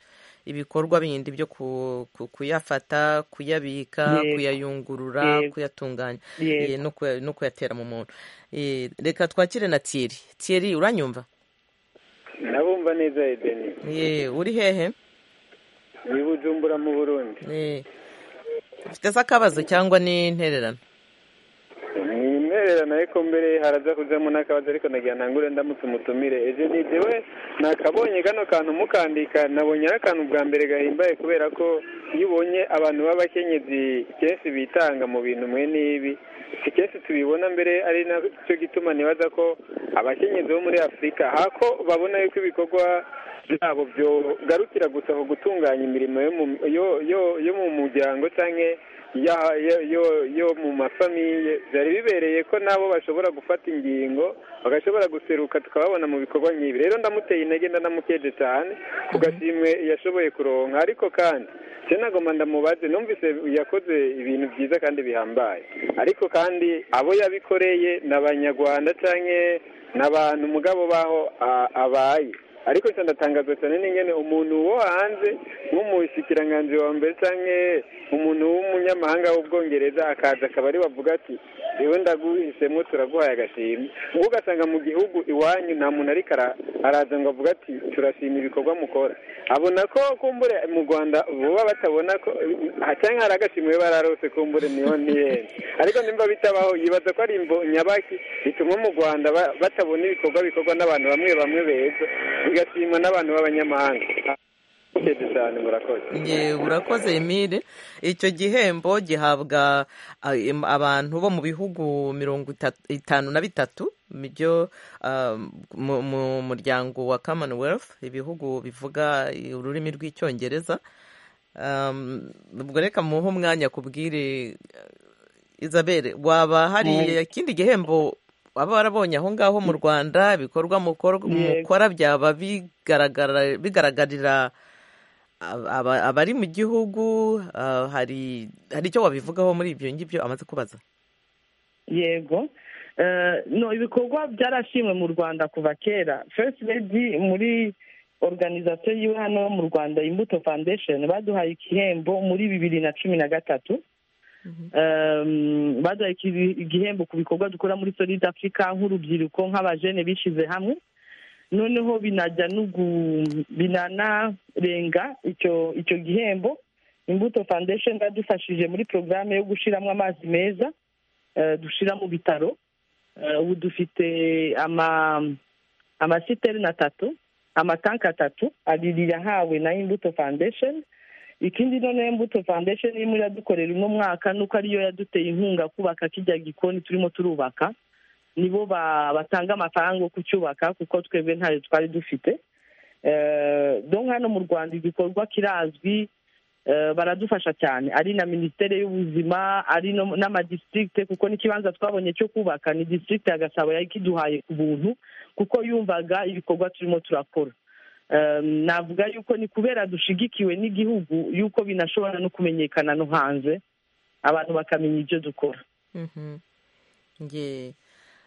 Speaker 1: ibikorwa bindi byo ku- ku- kuyafata kuyabika
Speaker 6: Yego.
Speaker 1: kuyayungurura
Speaker 6: Yego.
Speaker 1: kuyatunganya
Speaker 6: Yego.
Speaker 1: eh, no kuya- no kuyatera mu muntu Eh, reka twakire na tiyeri tiyeri uranyumva
Speaker 5: nabumva neza edeni
Speaker 1: Ye, uri hehe
Speaker 5: ni bujumbura mu burundi
Speaker 1: Ye. ufite se akabazo cyangwa n'intererano
Speaker 5: ni imwererano ariko mbere haraza kujyamo n'akabazo ariko nagira ntangure ndamutse umutumire ejo ni jewe nakabonye kano kantu mukandika nabonye ari akantu bwa mbere gahimbaye kubera ko iyo ubonye abantu b'abakenyezi kenshi bitanga mu bintu mwe n'ibi si kenshi tubibona mbere ari nacyo gituma nibaza ko abakenyezi bo muri afurika hako babona yuko ibikorwa byabo byogarukira gusa ku gutunganya imirimo yo mu yo- yo- yo mu muryango cyangwa ya- yo yo- yo mu mafamiye byari bibereye ko nabo bashobora gufata ingingo bagashobora guseruka tukababona mu bikorwa nk'ibi rero ndamuteye intege ndanamukeje cyane ku gashimwe yashoboye kuronka ariko kandi se nagomba ndamubaze numvise yakoze ibintu byiza kandi bihambaye ariko kandi abo yabikoreye ni abanyarwanda cyangwa ni abantu mugabo baho a- abaye ariko cyane ndatangazwa cyane n'ingene umuntu wo hanze nk'umushyikiranganje wa mbere cyangwa umuntu w'umunyamahanga w'ubwongereza akaza akaba ari bavuga ati rewe ndaguhisemo turaguhaye agashimwe ngo ugasanga mu gihugu iwanyu nta muntu ariko ara- araza ngo avuga ati turashima ibikorwa mukora abona ko kumbure mu rwanda vuba batabona ko aha cyangwa hari agashimwe bararose kumbure niho ntiyenda ariko nimba bitabaho yibaza ko ari imbo nyabaki bituma mu rwanda ba- batabona ibikorwa bikorwa n'abantu bamwe bamwe beza bigashimwa n'abantu b'abanyamahanga Murakoze cyane murakoze
Speaker 1: Ye, urakoze emile icyo gihembo gihabwa ah, em- abantu bo mu bihugu mirongo itatu- itanu na bitatu byo ah, mu mu muryango wa commonwealth ibihugu bivuga ururimi rw'icyongereza Um, ubwo reka muhe umwanya kubwire izabere waba hari ikindi gihembo baba barabonye aho ngaho mu rwanda ibikorwa mukor-
Speaker 6: Yego.
Speaker 1: mukora byaba bigaragara- bigaragarira aba- aba- abari mu gihugu ah, hari hari icyo wabivugaho muri ibyo ngibyo amaze kubaza
Speaker 6: yego Eh, no ibikorwa byarashimwe mu rwanda kuva kera first lady muri organizasiyo yiwe hano mu rwanda imbuto foundation baduhaye igihembo muri bibiri na cumi na gatatu Em, baduhaye iki- igihembo ku bikorwa dukora muri solid africa nk'urubyiruko nk'abajene bishyize hamwe noneho binajya no gu- binanarenga icyo icyo gihembo imbuto foundation badufashije muri porogaramu yo gushyiramo amazi meza eh, dushira mu bitaro Eh, ubu dufite ama amasiterine atatu amatanki atatu abiri yahawe na imbuto foundation ikindi noneho imbuto foundation irimo iradukorera uno mwaka nuko ariyo yaduteye inkunga kubaka kijya gikoni turimo turubaka nibo ba- batanga amafaranga yo kucyubaka kuko twebwe ntayo twari dufite Eh, donc hano mu rwanda igikorwa kirazwi Eh, baradufasha cyane ari na minisiteri y'ubuzima ari no- n'amadistrict kuko n'ikibanza twabonye cyo kubaka ni district ya gasabo yakiduhaye ku buntu kuko yumvaga ibikorwa turimo turakora Eh, navuga yuko ni kubera dushigikiwe n'igihugu yuko binashobora no kumenyekana no hanze abantu bakamenya ibyo dukora
Speaker 1: Mhm. Nge-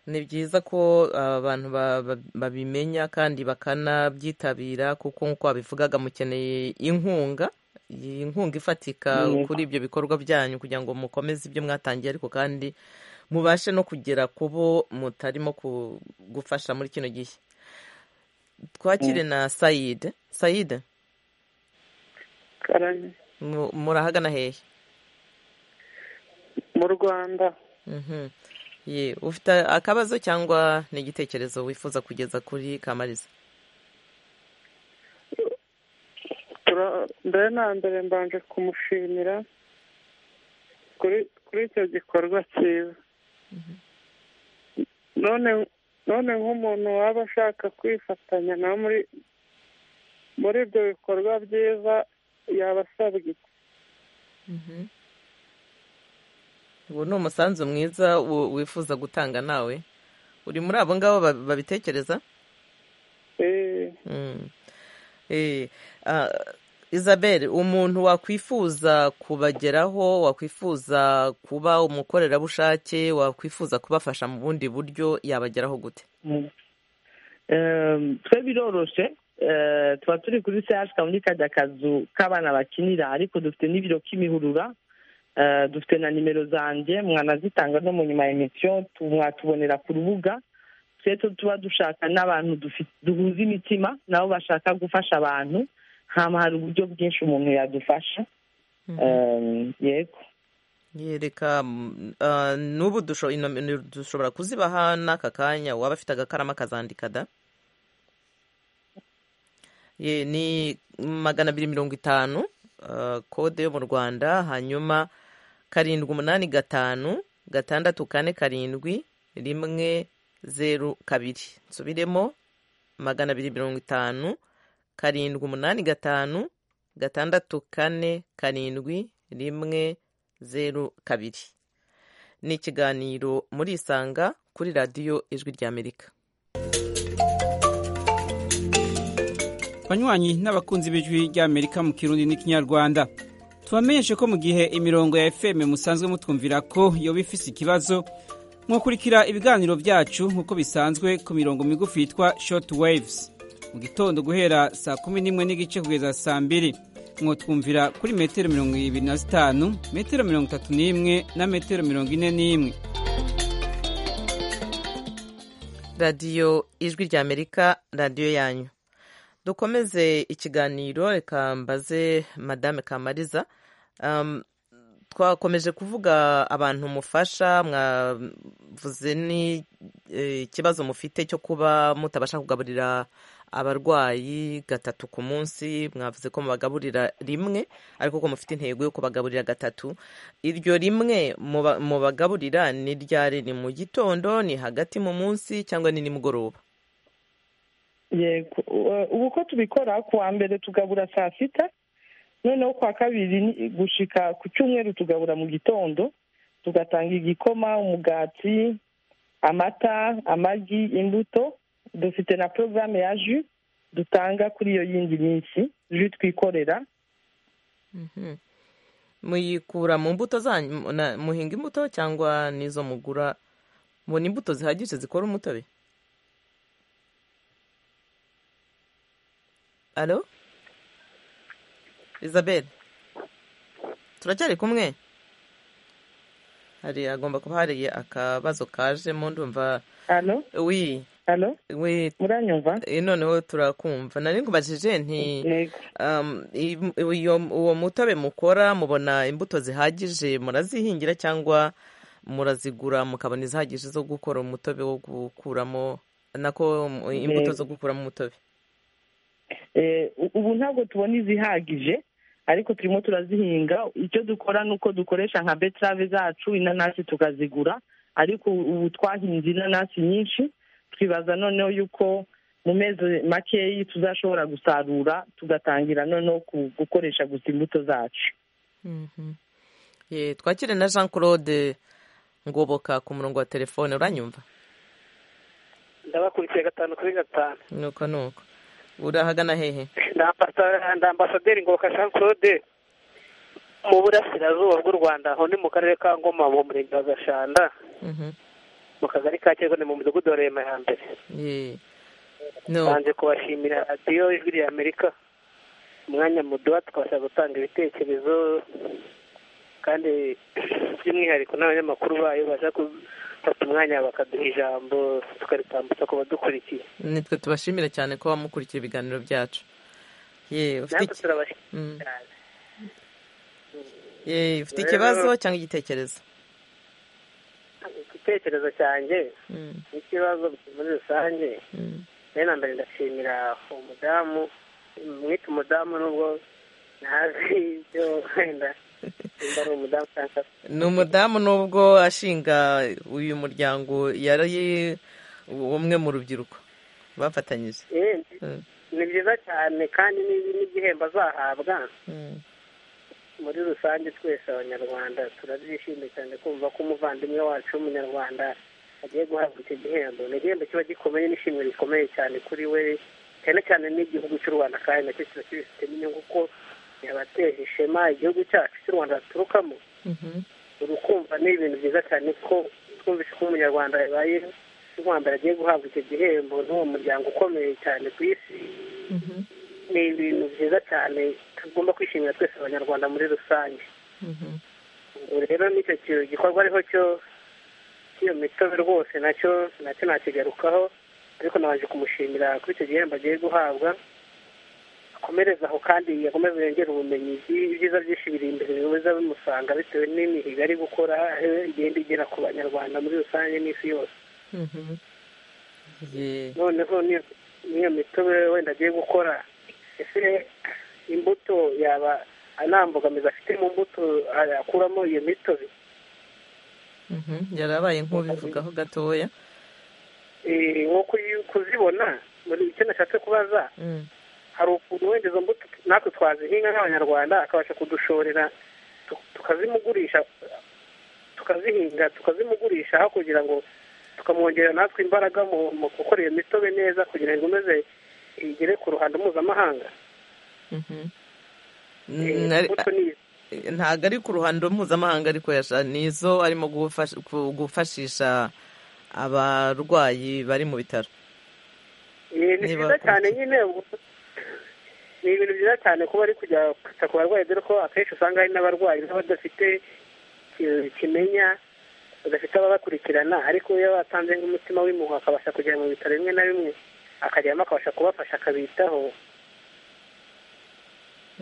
Speaker 1: ni byiza ko abantu ba- ba- babimenya kandi bakanabyitabira kuko nk'uko wabivugaga mukeneye inkunga iyi nkunga ifatika
Speaker 6: Yego.
Speaker 1: kuri ibyo bikorwa byanyu kugira ngo mukomeze ibyo mwatangiye ariko kandi mubashe no kugera ku bo mutarimo ku- gufasha muri kino gihe twakire na sayide sayide
Speaker 9: karani
Speaker 1: mu- murahagana hehe
Speaker 9: mu rwanda
Speaker 1: Mhm. Ye, ufite akabazo cyangwa n'igitekerezo wifuza kugeza kuri kamariza
Speaker 7: mbere na mbere mbanje kumushimira kuri icyo gikorwa cyiza none none nk'umuntu waba ashaka kwifatanya na muri muri ibyo bikorwa byiza yaba asabwa iki
Speaker 1: ubu ni umusanzu mwiza wu- wifuza gutanga nawe uri muri abo ngabo ba- babitekereza
Speaker 7: Eh,
Speaker 1: Mm. Eh, ah, Isabel umuntu wakwifuza kubageraho wakwifuza kuba umukorerabushake wakwifuza kubafasha mu bundi buryo yabageraho gute
Speaker 6: Ehm, twe biroroshe eh, tuba turi kuri CH muri kajya kazu k'abana bakinira ariko dufite n'ibiro k'imihurura Eh, dufite na nimero zanjye mwanazitanga no mu nyuma ya emisiyo tu- mwatubonera ku rubuga twe tu- tuba dushaka n'abantu dufi- duhuza imitima nabo bashaka gufasha abantu hama hari uburyo bwinshi umuntu yadufasha Ehm, yego
Speaker 1: yereka mm, ah, n'ubu dusho- inomero dushobora kuzibaha n'aka kanya waba afite agakarama akazandika da Ye, ni magana abiri mirongo itanu ah, kode yo mu rwanda hanyuma karindwi umunani gatanu gatandatu kane karindwi rimwe zeru kabiri nsubiremo magana abiri mirongo itanu karindwi umunani gatanu gatandatu kane karindwi rimwe zeru kabiri ni ikiganiro muri isanga kuri radiyo ijwi ry'amerika
Speaker 10: banywanyi n'abakunzi b'ijwi ry'amerika mu kirundi n'ikinyarwanda tubamenyeshe ko mu gihe imirongo ya fm musanzwe mutwumvira ko yoba ifise ikibazo mwakurikira ibiganiro byacu nk'uko bisanzwe ku mirongo migufi yitwa short waves mu gitondo guhera saa kumi n'imwe n'igice kugeza saa mbiri mwotwumvira kuri metero mirongo ibiri na zitanu metero mirongo itatu n'imwe na metero mirongo ine n'imwe
Speaker 1: radiyo ijwi ry'amerika radiyo yanyu dukomeze ikiganiro reka mbaze madame kamariza Um, twakomeje kuvuga abantu mufasha mwavuze n'ikibazo mufite cyo kuba mutabasha kugaburira abarwayi gatatu ku munsi mwavuze ko mubagaburira rimwe ariko ko mufite intego yo kubagaburira gatatu iryo rimwe muba- mubagaburira ni ryari ni mu gitondo ni hagati mu munsi cyangwa ni nimugoroba
Speaker 6: yego Eh, ubu ko tubikora ku wa mbere tugabura saa sita noneho ku wa kabiri ni- gushika ku cyumweru tugabura mu gitondo tugatanga igikoma umugati amata amagi imbuto dufite na porogaramu ya ju dutanga kuri iyo yindi minsi ju twikorera
Speaker 1: Mhm. muyikura mu mbuto zanyu na- muhinga imbuto cyangwa n'izo mugura mubona imbuto zihagije zikora umutobe alo isabel turacyari kumwe hari agomba kuba hari akabazo kajemo ndumva
Speaker 6: hano
Speaker 1: wi
Speaker 6: hano
Speaker 1: wi
Speaker 6: muranyumva
Speaker 1: eh, noneho turakumva nari nkubajije nti
Speaker 6: yego
Speaker 1: Um, i- uyo- uwo mutobe mukora mubona imbuto zihagije murazihingira cyangwa murazigura mukabona izihagije zo gukora umutobe wo gukuramo nako um, imbuto
Speaker 6: Yego.
Speaker 1: zo gukuramo umutobe
Speaker 6: Eh, ubu ntabwo tubona izihagije ariko turimo turazihinga icyo dukora ni uko dukoresha nka betrave zacu inanasi tukazigura ariko ubu twahinze inanasi nyinshi twibaza noneho yuko mu mezi makeya tuzashobora gusarura tugatangira noneho ku- gukoresha gusa imbuto zacu
Speaker 1: Ye, twakire na jean claude ngoboka ku murongo wa telefone uranyumva
Speaker 9: ndabakurikiye gatanu kuri gatanu
Speaker 1: nuko nuko urahagana hehe
Speaker 9: ni ambasaderi ngoboka jean claude mu burasirazuba bw'u rwanda aho ni mu karere ka ngoma mu murenge wa gashanda
Speaker 1: Mhm.
Speaker 9: mu kagari ka cyego ni mu mudugudu wa rema ya mbere
Speaker 1: Ye. no
Speaker 9: banze kubashimira radiyo ijwi rya amerika umwanya muduha twabasha gutanga ibitekerezo kandi by'umwihariko n'abanyamakuru bayo baza gufata umwanya bakaduha ijambo tukaritambutsa ku badukurikiye
Speaker 1: nitwe tubashimira cyane ko bamukurikira ibiganiro byacu ye ufite
Speaker 9: natwe
Speaker 1: iki- Mm.
Speaker 9: turabashimira cyane
Speaker 1: Ye, ufite
Speaker 9: Rero-
Speaker 1: ikibazo cyangwa igitekerezo
Speaker 9: igitekerezo cyanjye
Speaker 1: Mm,
Speaker 9: n'ikibazo muri rusange
Speaker 1: mm.
Speaker 9: mbere na mbere ndashimira uwo mudamu mwita umudamu nubwo ntazi ibyo wenda nimba ari umudamu cyangwa
Speaker 1: ni umudamu nubwo ashinga uyu muryango yari umwe mu rubyiruko bafatanyije
Speaker 9: Eh, ni byiza cyane kandi ni- n'igihembo azahabwa
Speaker 1: Mm.
Speaker 9: muri rusange twese abanyarwanda turabyishimiye cyane kumva ko umuvandimwe wacu w'umunyarwanda agiye guhabwa icyo gihembo ni igihembo kiba gikomeye n'ishimwe rikomeye cyane kuri we cyane cyane n'igihugu cy'u rwanda kandi nacyo kiba kibifitemo inyungu ko yabateje ishema igihugu cyacu cy'u rwanda baturukamo
Speaker 1: Mhm.
Speaker 9: urukumva ni ibintu byiza cyane ko twumvise ko umunyarwanda yabaye rwanda agiye guhabwa icyo gihembo n'uwo muryango ukomeye cyane ku isi
Speaker 1: Mhm.
Speaker 9: ni ibintu byiza cyane tugomba kwishimira twese abanyarwanda muri rusange
Speaker 1: Mhm.
Speaker 9: ubu rero n'icyo ki- gikorwa ariho cyo cy'iyo mitobe rwose nacyo nacyo nakigarukaho ariko nabanje kumushimira kuri icyo gihembo agiye guhabwa akomereze aho kandi akomeze yongere ubumenyi byi- ibyiza byinshi biri imbere biza bimusanga bitewe n'imihigo ari gukora aho igenda igera ku banyarwanda muri rusange n'isi yose
Speaker 1: Mhm. Ye.
Speaker 9: noneho n'iyo- n'iyo mitobe wenda agiye gukora ese imbuto yaba nta mbogamizi afite mu mbuto akuramo iyo mitobe
Speaker 1: Mhm. yarabaye nk'ubivugaho gatoya
Speaker 9: Eh, nko kuyi- kuzibona muri icyo nashatse kubaza
Speaker 1: Mm.
Speaker 9: hari ukuntu wenda izo mbuto natwe twazihinga nk'abanyarwanda akabasha kudushorera tu- tukazimugurisha tukazihinga tukazimugurisha aho kugira ngo tukamwongerera natwe imbaraga mu mu gukora iyo mitobe neza kugira ngo imeze igere ku ruhando mpuzamahanga
Speaker 1: Mhm.
Speaker 9: Eh,
Speaker 1: Nari-
Speaker 9: imbuto ni izi.
Speaker 1: ntabwo ari ku ruhando mpuzamahanga ariko yasha- ni izo arimo gufasha- ku- gufashisha abarwayi bari mu bitaro
Speaker 9: Eh, ni
Speaker 1: niba
Speaker 9: byiza
Speaker 1: wakora
Speaker 9: cyane
Speaker 1: iki?
Speaker 9: nyine ubwo- ni ibintu byiza cyane kuba ari kujya kwita ku barwayi dore ko akenshi usanga hari n'abarwayi baba badafite ki- kimenya badafite ababakurikirana ariko iyo batanze nk'umutima w'impuhwe akabasha kujya mu bitaro bimwe na bimwe akajyamo akabasha kubafasha akabitaho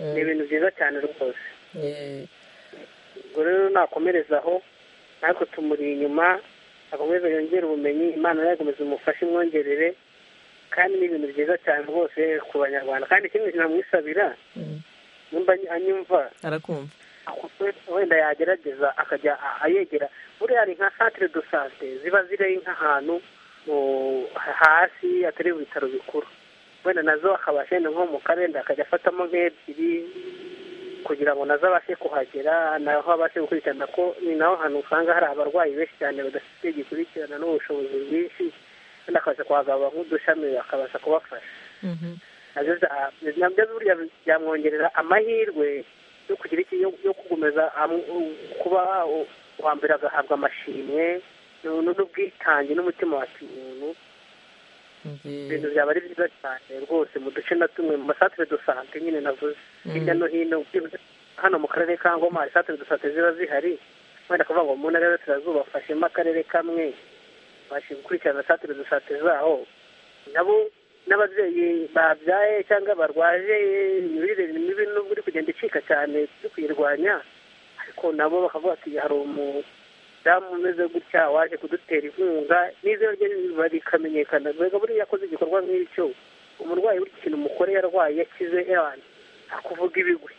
Speaker 9: ni ibintu byiza cyane rwose
Speaker 1: Eh,
Speaker 9: ubwo rero nakomereza aho natwe tumuri inyuma akomeze yongere ubumenyi imana nayo ikomeze umufashe imwongerere kandi ni ibintu byiza cyane rwose ku banyarwanda kandi ikindi namwisabira
Speaker 1: Mm.
Speaker 9: nimba anyumva
Speaker 1: arakumva
Speaker 9: wenda yagerageza akajya a- ayegera buriya hari nka santire do sante ziba ziri nk'ahantu mu- hasi atari mu bitaro bikuru wenda nazo akabasha wenda nko mu karenda akajya afatamo nk'ebyiri kugira ngo nazo abashe kuhagera naho abashe gukurikirana ko ni naho hantu usanga hari abarwayi benshi cyane badafite gikurikirana n'ubushobozi bwinshi kandi akabasha kuhagaba nk'udushami akabasha kubafasha
Speaker 1: Mhm.
Speaker 9: nabyo bya- nabyo burya byamwongerera amahirwe yo kugira iki yo yo gukomeza am- u- kuba u- uwa mbere agahabwa amashimwe n'u- n'ubwitange n'umutima wa kimuntu ibintu
Speaker 1: Ye.
Speaker 9: byaba ari byiza cyane rwose mu duce na tumwe mu masantire do sante nyine navuze hirya no hino byibuze hano mu karere ka ngoma hari santire do sante ziba zihari wenda kuvuga ngo mu ntara y'uburasirazuba bafashemo akarere kamwe babashe gukurikirana santire do sante zaho nabo n'ababyeyi babyaye cyangwa barwaje imirire mibi nubwo iri kugenda icika cyane yo kuyirwanya ariko nabo bakavuga ati hari umudamu umeze gutya waje kudutera inkunga n'izina rye rikamenyekana mbega buriya yakoze igikorwa nk'icyo umurwayi buri kintu umugore yarwaye yakize erani akuvuga ibigwi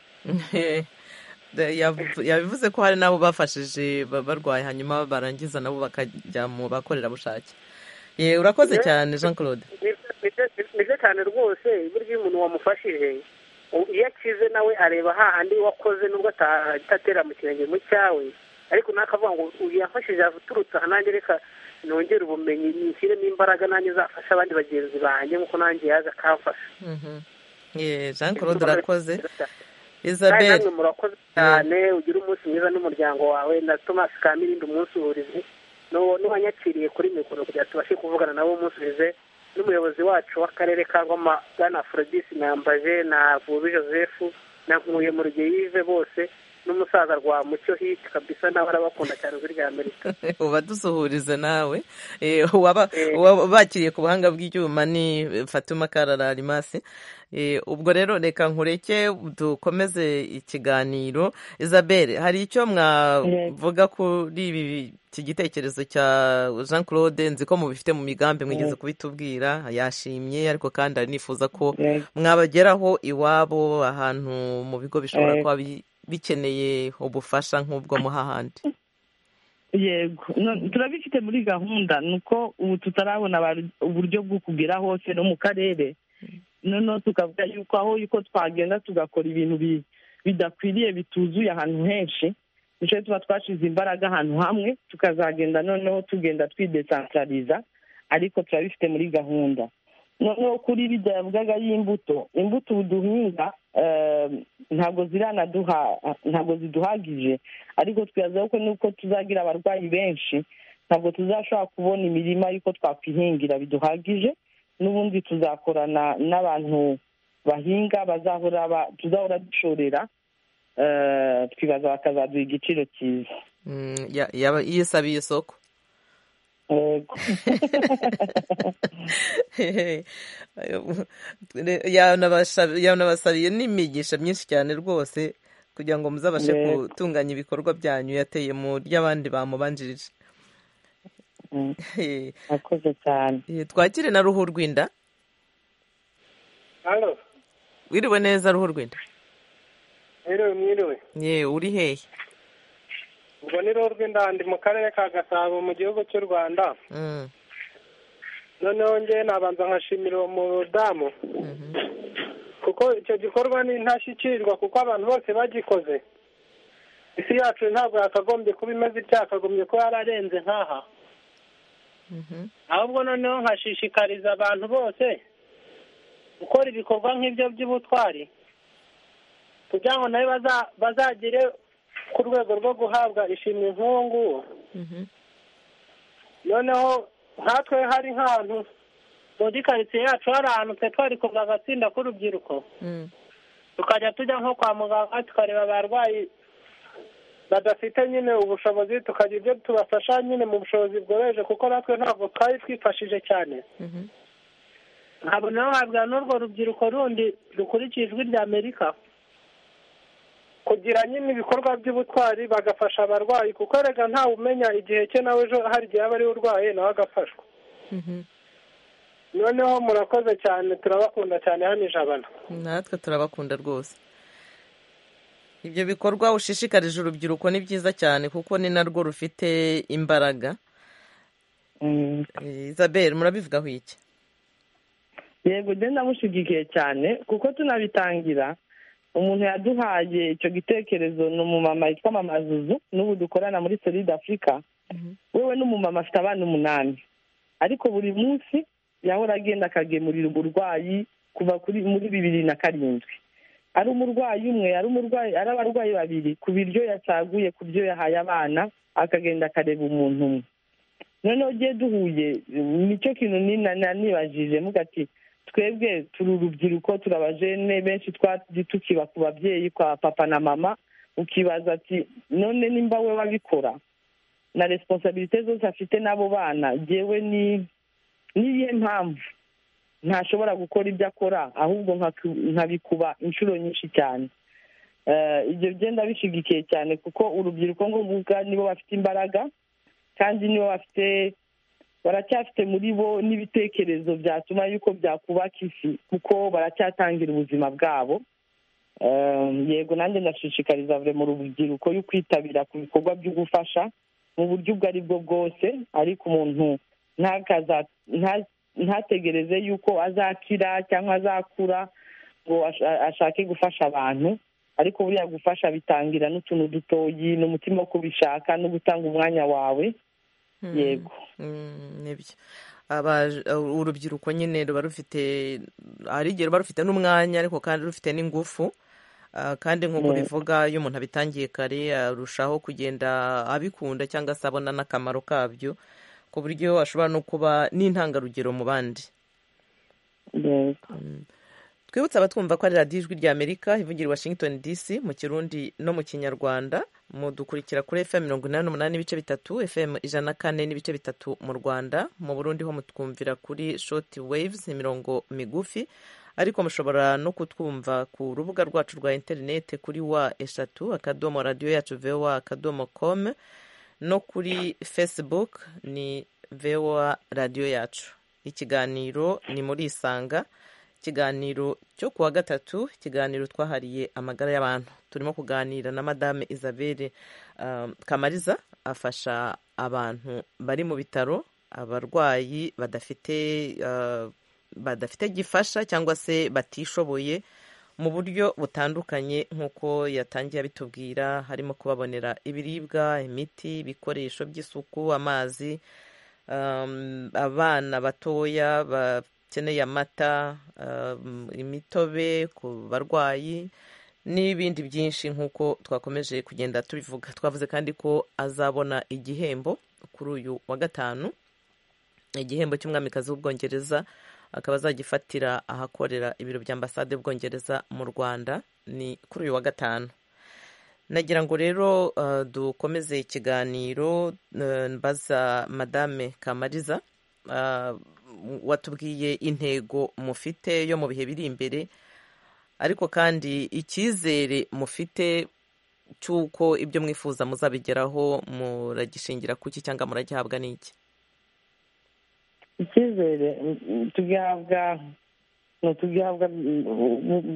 Speaker 1: Da- yavu- yabivuze ko hari n'abo bafashije ba- barwaye hanyuma barangiza nabo bakajya mu bakorerabushake Ye, urakoze
Speaker 9: Yeah.
Speaker 1: cyane jean claude
Speaker 9: nibyo cyane rwose burya iyo umuntu wamufashije u- iyo akize nawe areba hahandi wakoze nubwo ata- atatera mu kirenge mu cyawe ariko nakavuga ngo uyu yafashije aturutse aha nanjye reka nongere ubumenyi nshyiremo imbaraga nanjye zafasha abandi bagenzi banjye nk'uko nanjye yaje akamfasha
Speaker 1: Mhm. Ye, jean claude urakoze
Speaker 9: kandi
Speaker 1: isabel
Speaker 9: namwe murakoze cyane ugire umunsi mwiza n'umuryango wawe na tomasi kamirindi umunsuhurize n'uwo n'uwanyakiriye kuri mikoro kugira tubashe kuvugana nabo umunsuhurize n'umuyobozi wacu w'akarere ka ngoma bwana aforodisi nambaje na vubi joseph na nkuye mu rugeyive bose
Speaker 11: n'umusaza rwa mucyo hiti kabisa nawe arabakunda cyane ijwi rya amerika
Speaker 1: uba dusuhurize nawe Eh, uwaba- uwaba- bakiriye ku buhanga bw'icyuma ni fatuma karara arimasi Eh, ubwo rero reka nkureke dukomeze ikiganiro isabelle hari icyo mwavuga kuri ibi- iki gitekerezo cya jean claude nzi ko mubifite mu migambi mwigeze kubitubwira yashimye ariko kandi anifuza ko
Speaker 6: Yego.
Speaker 1: mwabageraho iwabo ahantu mu bigo bishobora
Speaker 6: Yego.
Speaker 1: kuba bi- bikeneye ubufasha nk'ubwo muha ahandi
Speaker 6: yego No- turabifite muri gahunda ni uko ubu tutarabona abar- uburyo bwo kugera hose no mu karere noneho tukavuga yuko aho yuko twagenda tugakora ibintu bi- bidakwiriye bituzuye ahantu henshi nicyo tuba twashize imbaraga ahantu hamwe tukazagenda noneho tugenda twidesantarariza ariko turabifite muri gahunda noneho kuri biriya yavugaga y'imbuto imbuto ubu duhinga eh, ntabwo ziranaduha ntabwo ziduhagije ariko twibazaho ko nuko tuzagira abarwayi benshi ntabwo tuzashobora kubona imirima y'uko twakwihingira biduhagije n'ubundi tuzakorana n'abantu bahinga bazahora ba- tuzahora dushorera eh, twibaza bakazaduha igiciro cyiza
Speaker 1: Mm, ya- yaba- yisabiye isoko
Speaker 6: Yego.
Speaker 1: yanabasha- yanabasabiye n'imigisha myinshi cyane rwose kugira ngo muzabashe
Speaker 6: Yego.
Speaker 1: gutunganya ibikorwa byanyu yateye mu ry'abandi bamubanjirije
Speaker 6: Mm,
Speaker 1: Eh,
Speaker 6: murakoze cyane
Speaker 1: eh, twakire na ruhu rwinda
Speaker 11: hano
Speaker 1: wiriwe neza ruhu rwinda
Speaker 11: mwiriwe mwiriwe
Speaker 1: ye uri hehe
Speaker 11: ubwo ni rero rw'indandi mu karere ka gasabo mu gihugu cy'u rwanda
Speaker 1: Mm,
Speaker 11: noneho njyewe nabanza nkashimira uwo mudamu
Speaker 1: mhm.
Speaker 11: kuko icyo gikorwa ni intashyikirwa kuko abantu bose bagikoze isi yacu ntabwo yakagombye kuba imeze itya yakagombye kuba yararenze nk'aha ahubwo noneho nkashishikariza abantu bose gukora ibikorwa nk'ibyo by'ubutwari kugira ngo nawe baza- bazagere ku rwego rwo guhabwa ishimwe nk'uwo nguwo noneho nkatwe hari nk'ahantu muri karitsiye yacu hari ahantu twe twari kuva agatsinda k'urubyiruko
Speaker 1: Mm,
Speaker 11: tukajya tujya nko kwa muganga tukareba abarwayi badafite nyine ubushobozi tukagira ibyo tubafasha nyine mu bushobozi bworoheje kuko natwe ntabwo twari twifashije cyane
Speaker 1: mhm.
Speaker 11: ntabwo nawe wabwira n'urwo rubyiruko rundi rukurikije ijwi rya amerika kugira nyine ibikorwa by'ubutwari bagafasha abarwayi kuko erega ntawe umenya igihe cye nawe ejo hari igihe aba ariwe urwaye nawe agafashwa
Speaker 1: Mhm.
Speaker 11: noneho murakoze cyane turabakunda cyane hano ijabana
Speaker 1: natwe turabakunda rwose ibyo bikorwa ushishikarije urubyiruko ni byiza cyane kuko ni narwo rufite imbaraga
Speaker 6: Mm.
Speaker 1: Eh, isabelle murabivugaho iki
Speaker 6: yego njye ndamushyigikiye cyane kuko tunabitangira umuntu yaduhaye icyo gitekerezo ni umumama yitwa mama zuzu n'ubu dukorana muri solide afurika wewe n'umumama afite abana umunani ariko buri munsi yahora agenda akagemurira umurwayi kuva kuri muri bibiri na karindwi ari umurwayi umwe ari umurwayi ari abarwayi babiri ku biryo yacaguye ku byo yahaye abana akagenda akareba umuntu umwe noneho ugiye duhuye nicyo kintu nina- na- nibajije mvuga ati twebwe turi urubyiruko turabajene benshi twagiye tukiba ku babyeyi kwa papa na mama ukibaza ati none nimba we wabikora na responsabilite zose afite n'abo bana jyewe ni niye mpamvu ntashobora gukora ibyo akora ahubwo nkaku- nkabikuba inshuro nyinshi cyane Eh, ibyo byenda bishyigikiye cyane kuko urubyiruko nk'uvuga nibo bafite imbaraga kandi nibo bafite baracyafite muri bo n'ibitekerezo byatuma yuko byakubaka isi kuko baracyatangira ubuzima bwabo Eh, yego nanjye ndashishikariza buri mu rubyiruko yo kwitabira ku bikorwa byo gufasha mu buryo ubwo ari bwo bwose ariko umuntu ntakaza- nta- ntategereze yuko azakira cyangwa azakura ngo asha- ashake gufasha abantu ariko buriya gufasha bitangira n'utuntu dutoyi n'umutima wo kubishaka no gutanga umwanya wawe
Speaker 1: Mm.
Speaker 6: yego
Speaker 1: Mm, nibyo Abaje- uh, urubyiruko nyine ruba rufite hari igihe ruba rufite n'umwanya ariko kandi rufite n'ingufu Ah, kandi nk'uko
Speaker 6: Mm.
Speaker 1: bivuga iyo umuntu abitangiye kare arushaho kugenda abikunda cyangwa se abona n'akamaro kabyo ku buryo ashobora no kuba n'intangarugero mu bandi
Speaker 6: yego
Speaker 1: twibutse abatwumva ko ari radiyo ijwi ry'amerika ivugira i washington dc mu kirundi no mu kinyarwanda mudukurikira kuri fm mirongo inani n'umunani n'ibice bitatu fm ijana na kane n'ibice bitatu mu rwanda mu burundi ho mutwumvira kuri shoti waves imirongo migufi ariko mushobora no kutwumva ku rubuga rwacu rwa interineti kuri wa eshatu akadomo radiyo yacu voa akadomo com no kuri facebook ni voa radiyo yacu ikiganiro ni muri isanga ikiganiro cyo ku wa gatatu ikiganiro twahariye amagara y'abantu turimo kuganira na madame isabelle kamariza afasha abantu bari mu bitaro abarwayi badafite badafite gifasha cyangwa se batishoboye mu buryo butandukanye nk'uko yatangiye abitubwira harimo kubabonera ibiribwa imiti ibikoresho by'isuku amazi abana batoya bakeneye amata imitobe ku barwayi n'ibindi byinshi nk'uko twakomeje kugenda tubivuga twavuze kandi ko azabona igihembo kuri uyu wa gatanu igihembo cy'umwamikazi w'ubwongereza akaba azagifatira ahakorera ibiro bya ambasade y'ubwongereza mu rwanda ni kuri uyu wa gatanu nagira ngo rero dukomeze ikiganiro mbaza madame kamariza watubwiye intego mufite yo mu bihe biri imbere ariko kandi icyizere mufite cy'uko ibyo mwifuza muzabigeraho muragishingira ku iki cyangwa muragihabwa n'iki
Speaker 6: icyizere tugihabwa tugihabwa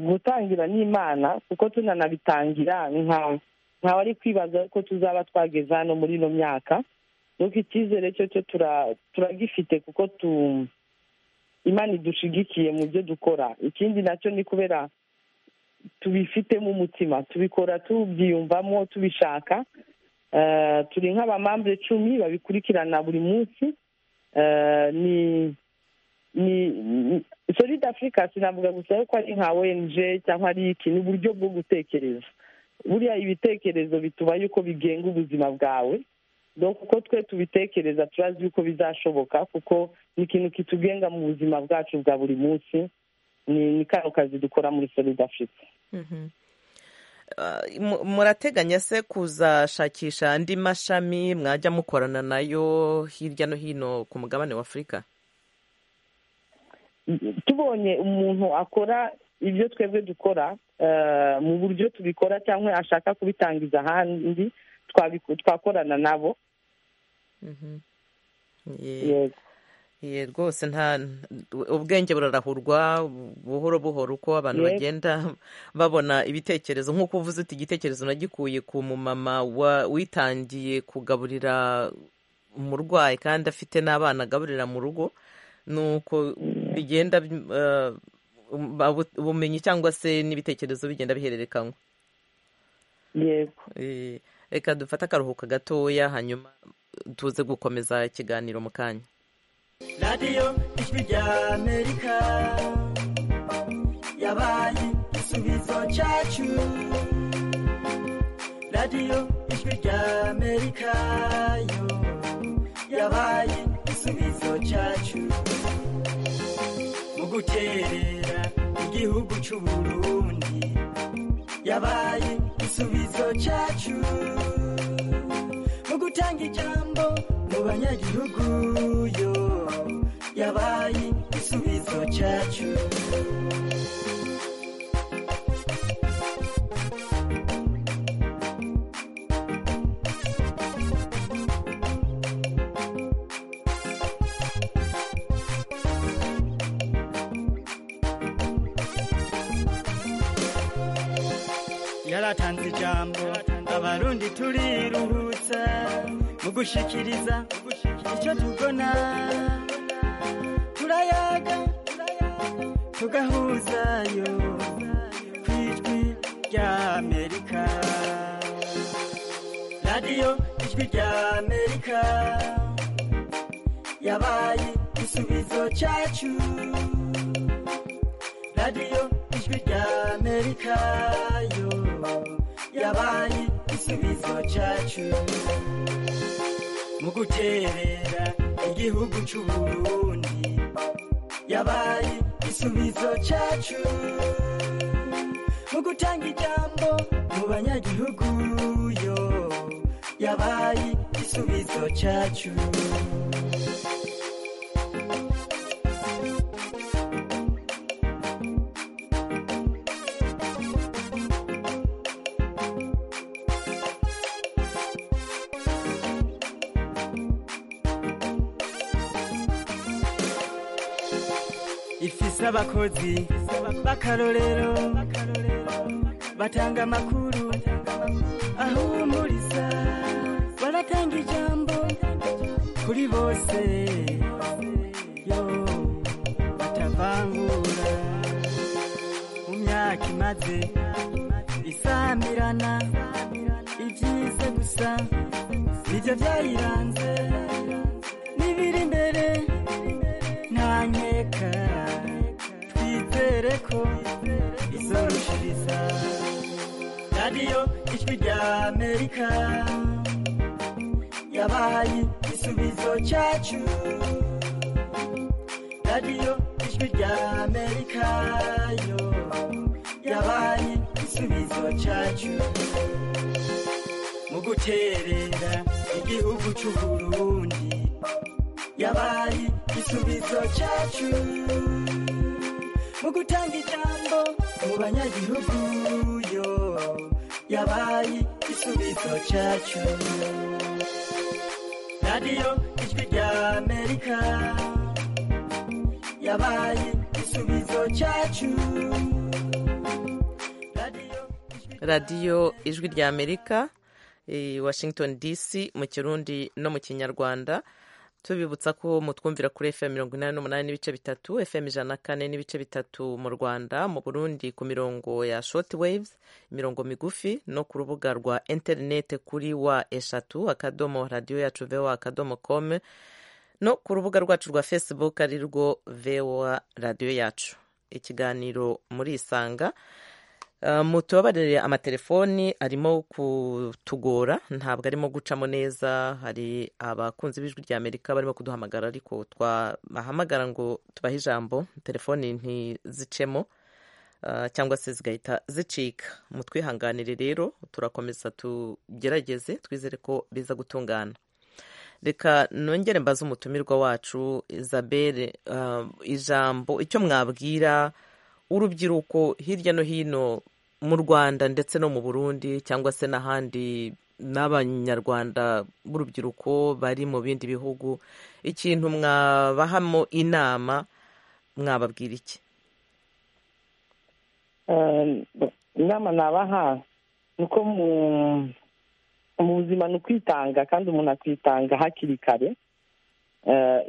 Speaker 6: gutangira n'imana kuko tunanabitangira ntawe ari kwibaza ko tuzaba twageze hano muri ino myaka nuko icyizere cyo cyo turagifite kuko tu imana idushigikiye mu byo dukora ikindi nacyo ni kubera tubifitemo umutima tubikora tubyiyumvamo tubishaka turi nk'abamambure icumi babikurikirana buri munsi ni ni solide afurika sinavuga gusa ko ari nka ONG cyangwa ari iki ni uburyo bwo gutekereza buriya ibitekerezo bituba yuko bigenga ubuzima bwawe uko twe tubitekereza turazi yuko bizashoboka kuko ni ikintu kitugenga mu buzima bwacu bwa buri munsi ni kano kazi dukora muri solide afurika
Speaker 1: murateganya se kuzashakisha andi mashami mwajya mukorana nayo hirya no hino ku mugabane wa afurika
Speaker 6: tubonye umuntu akora ibyo twebwe dukora mu buryo tubikora cyangwa ashaka kubitangiza ahandi twakorana nabo
Speaker 1: ye rwose nta ubwenge burarahurwa buhoro buhoro uko abantu bagenda babona ibitekerezo nk'uko uvuze uti igitekerezo nagikuye ku mumama witangiye kugaburira umurwayi kandi afite n'abana agaburira mu rugo ni uko bigenda ubumenyi cyangwa se n'ibitekerezo bigenda bihererekanywa
Speaker 6: yego
Speaker 1: reka dufate akaruhuko gatoya hanyuma tuze gukomeza ikiganiro mu kanya radiyo ijwi rya amerika yabaye igisubizo cyacu radiyo ijwi rya amerika yo yabaye igisubizo cyacu mu gukerera igihugu cy'u burundi yabaye igisubizo cyacu mu gutanga ijambo mu banyagihugu yo yabaye igisubizo cyacu
Speaker 12: yaratanze ijambo abarundi turiruhutsa mu gushikiriza icyo tubona turayaga tugahuzayo ku ijwi rya amerika radiyo ijwi rya amerika yabaye igisubizo cyacu radiyo ijwi rya amerika yo yabaye igisubizo cyacu mu guterera igihugu cy'uburundi yabaye igisubizo cyacu mu gutanga ijambo mu banyagihugu yo yabaye igisubizo cyacu ifise abakozi b'akarorero batanga amakuru ahumuriza baratanga ijambo kuri bose yo batavangura mu myaka imaze isamirana ibyiza gusa nibyo byayiranze n'ibiri imbere ntanyeka twizere ko izorushiriza radiyo ijwi rya amerika yabaye igisubizo cyacu radiyo ijwi rya amerika yo yabaye igisubizo cyacu mu guterera igihugu cy'u burundi yabaye igisubizo cyacu mu gutanga ijambo mu banyagihugu yo yabaye igisubizo cyacu radiyo ijwi rya amerika yabaye igisubizo cyacu radiyo
Speaker 1: radiyo ijwi rya amerika eh, washington dc mu kirundi no mu kinyarwanda tubibutsa ko mutwumvira kuri fm mirongo inani n'umunani n'ibice bitatu fm ijana na kane n'ibice bitatu mu rwanda mu burundi ku mirongo ya short waves imirongo migufi no ku rubuga rwa interinete kuri wa eshatu akadomo radiyo yacu vewa akadomo com no ku rubuga rwacu rwa facebook ari rwo vewa radiyo yacu ikiganiro muri isanga mutubabarire amatelefoni arimo kutugora ntabwo arimo gucamo neza hari abakunzi b'ijwi rya amerika barimo kuduhamagara ariko twabahamagara ngo tubahe ijambo telefoni ntizicemo cyangwa se zigahita zicika mutwihanganire rero turakomeza tugerageze twizere ko biza gutungana reka nongere mbaze umutumirwa wacu izabere ijambo icyo mwabwira urubyiruko hirya no hino mu rwanda ndetse no mu burundi cyangwa se n'ahandi n'abanyarwanda b'urubyiruko bari mu bindi bihugu ikintu mwabahamo inama mwababwira iki
Speaker 6: inama nabaha ni uko mu buzima ni ukwitanga kandi umuntu akitanga hakiri kare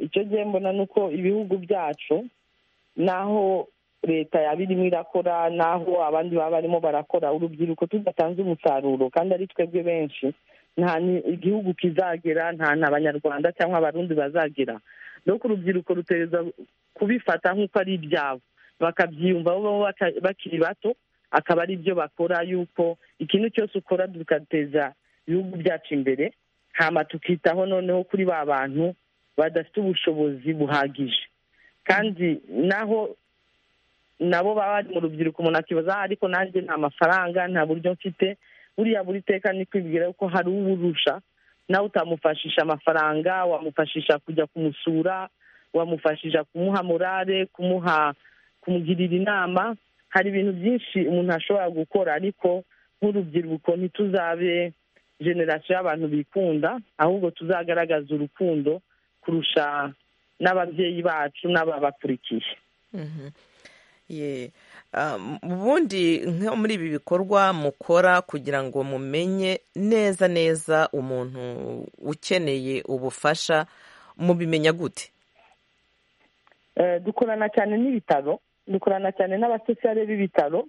Speaker 6: icyo gihe mbona ni uko ibihugu byacu naho leta yaba irimo irakora n'aho abandi baba barimo barakora urubyiruko tudatanze umusaruro kandi ari twebwe benshi nta igihugu kizagera nta n'abanyarwanda cyangwa abarundi bazagera nuko urubyiruko rutereza kubifata nk'uko ari ibyabo bakabyiyumva bakiri bato akaba ari byo bakora yuko ikintu cyose ukora tugateza ibihugu byacu imbere hama tukitaho noneho kuri ba bantu badafite ubushobozi buhagije kandi naho nabo baba bari mu rubyiruko umuntu akibaza ariko nanjye nta mafaranga nta buryo mfite buriya buri teka ni kwibwira ko hari uwurusha nawe utamufashisha amafaranga wamufashisha kujya kumusura wamufashisha kumuha morale kumuha kumugirira inama hari ibintu byinshi umuntu ashobora gukora ariko nk'urubyiruko ntituzabe generasiyo y'abantu bikunda ahubwo tuzagaragaza urukundo kurusha n'ababyeyi bacu n'ababakurikiye
Speaker 1: ubundi nko muri ibi bikorwa mukora kugira ngo mumenye neza neza umuntu ukeneye ubufasha mubimenya gute
Speaker 6: dukorana cyane n'ibitaro dukorana cyane n'abasosiyare b'ibitaro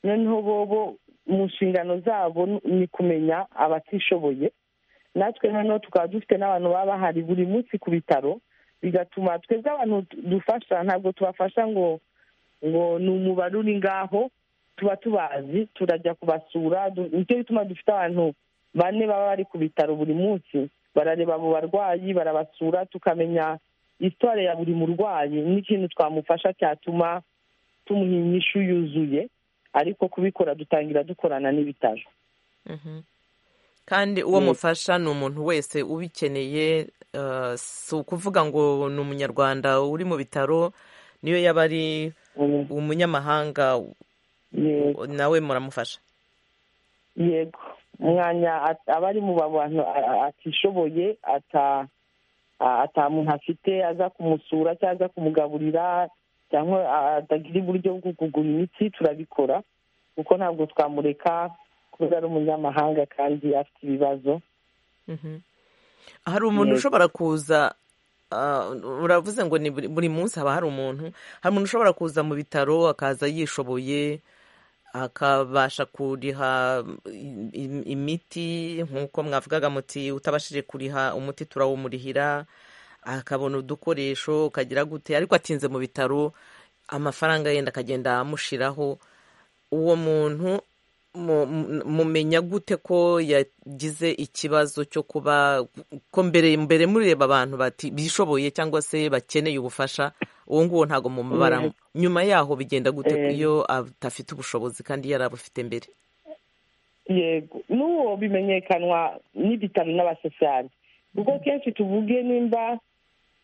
Speaker 6: noneho bobo mu nshingano zabo ni kumenya abatishoboye natwe noneho tukaba dufite n'abantu baba bahari buri munsi ku bitaro bigatuma twebwe abantu dufasha ntabwo tubafasha ngo ngo ni umubare uri ngaho tuba tubazi turajya kubasura nicyo bituma dufite abantu bane baba bari ku bitaro buri munsi barareba abo barwayi barabasura tukamenya isitware ya buri murwayi n'ikintu twamufasha cyatuma tumuha inyishu yuzuye ariko kubikora dutangira dukorana n'ibitaro
Speaker 1: kandi uwo mufasha ni umuntu wese ubikeneye eh, si ukuvuga ngo ni umunyarwanda uri mu bitaro niyo yaba ari
Speaker 6: Mm,
Speaker 1: umunyamahanga
Speaker 6: yego
Speaker 1: nawe muramufasha
Speaker 6: yego umwanya at- aba ari mu bantu a- a- atishoboye ata- a- atamuntu afite aza kumusura cyangwa aza kumugaburira cyangwa a- atagira uburyo bwo kugura imiti turabikora kuko ntabwo twamureka kubera ari umunyamahanga kandi afite ibibazo
Speaker 1: Mhm. hari umuntu
Speaker 6: Yego.
Speaker 1: ushobora kuza ah, uravuze ngo ni buri buri munsi haba hari umuntu hari umuntu ushobora kuza mu bitaro akaza yishoboye akabasha kuriha im- im- imiti nk'uko mwavugaga muti utabashije kuriha umuti turawumurihira akabona udukoresho ukagira gute ariko atinze mu bitaro amafaranga yenda akagenda amushiraho uwo muntu mu- mu- mumenya gute ko yagize ikibazo cyo kuba ko mbere mbere mureba abantu bati bishoboye cyangwa se bakeneye ubufasha uwo nguwo ntabwo mumubara
Speaker 6: Yego.
Speaker 1: nyuma yaho bigenda gute
Speaker 6: Eh.
Speaker 1: iyo adafite ubushobozi kandi yari abufite mbere
Speaker 6: yego n'uwo bimenyekanwa n'ibitaro n'abasosiyali kuko kenshi tuvuge nimba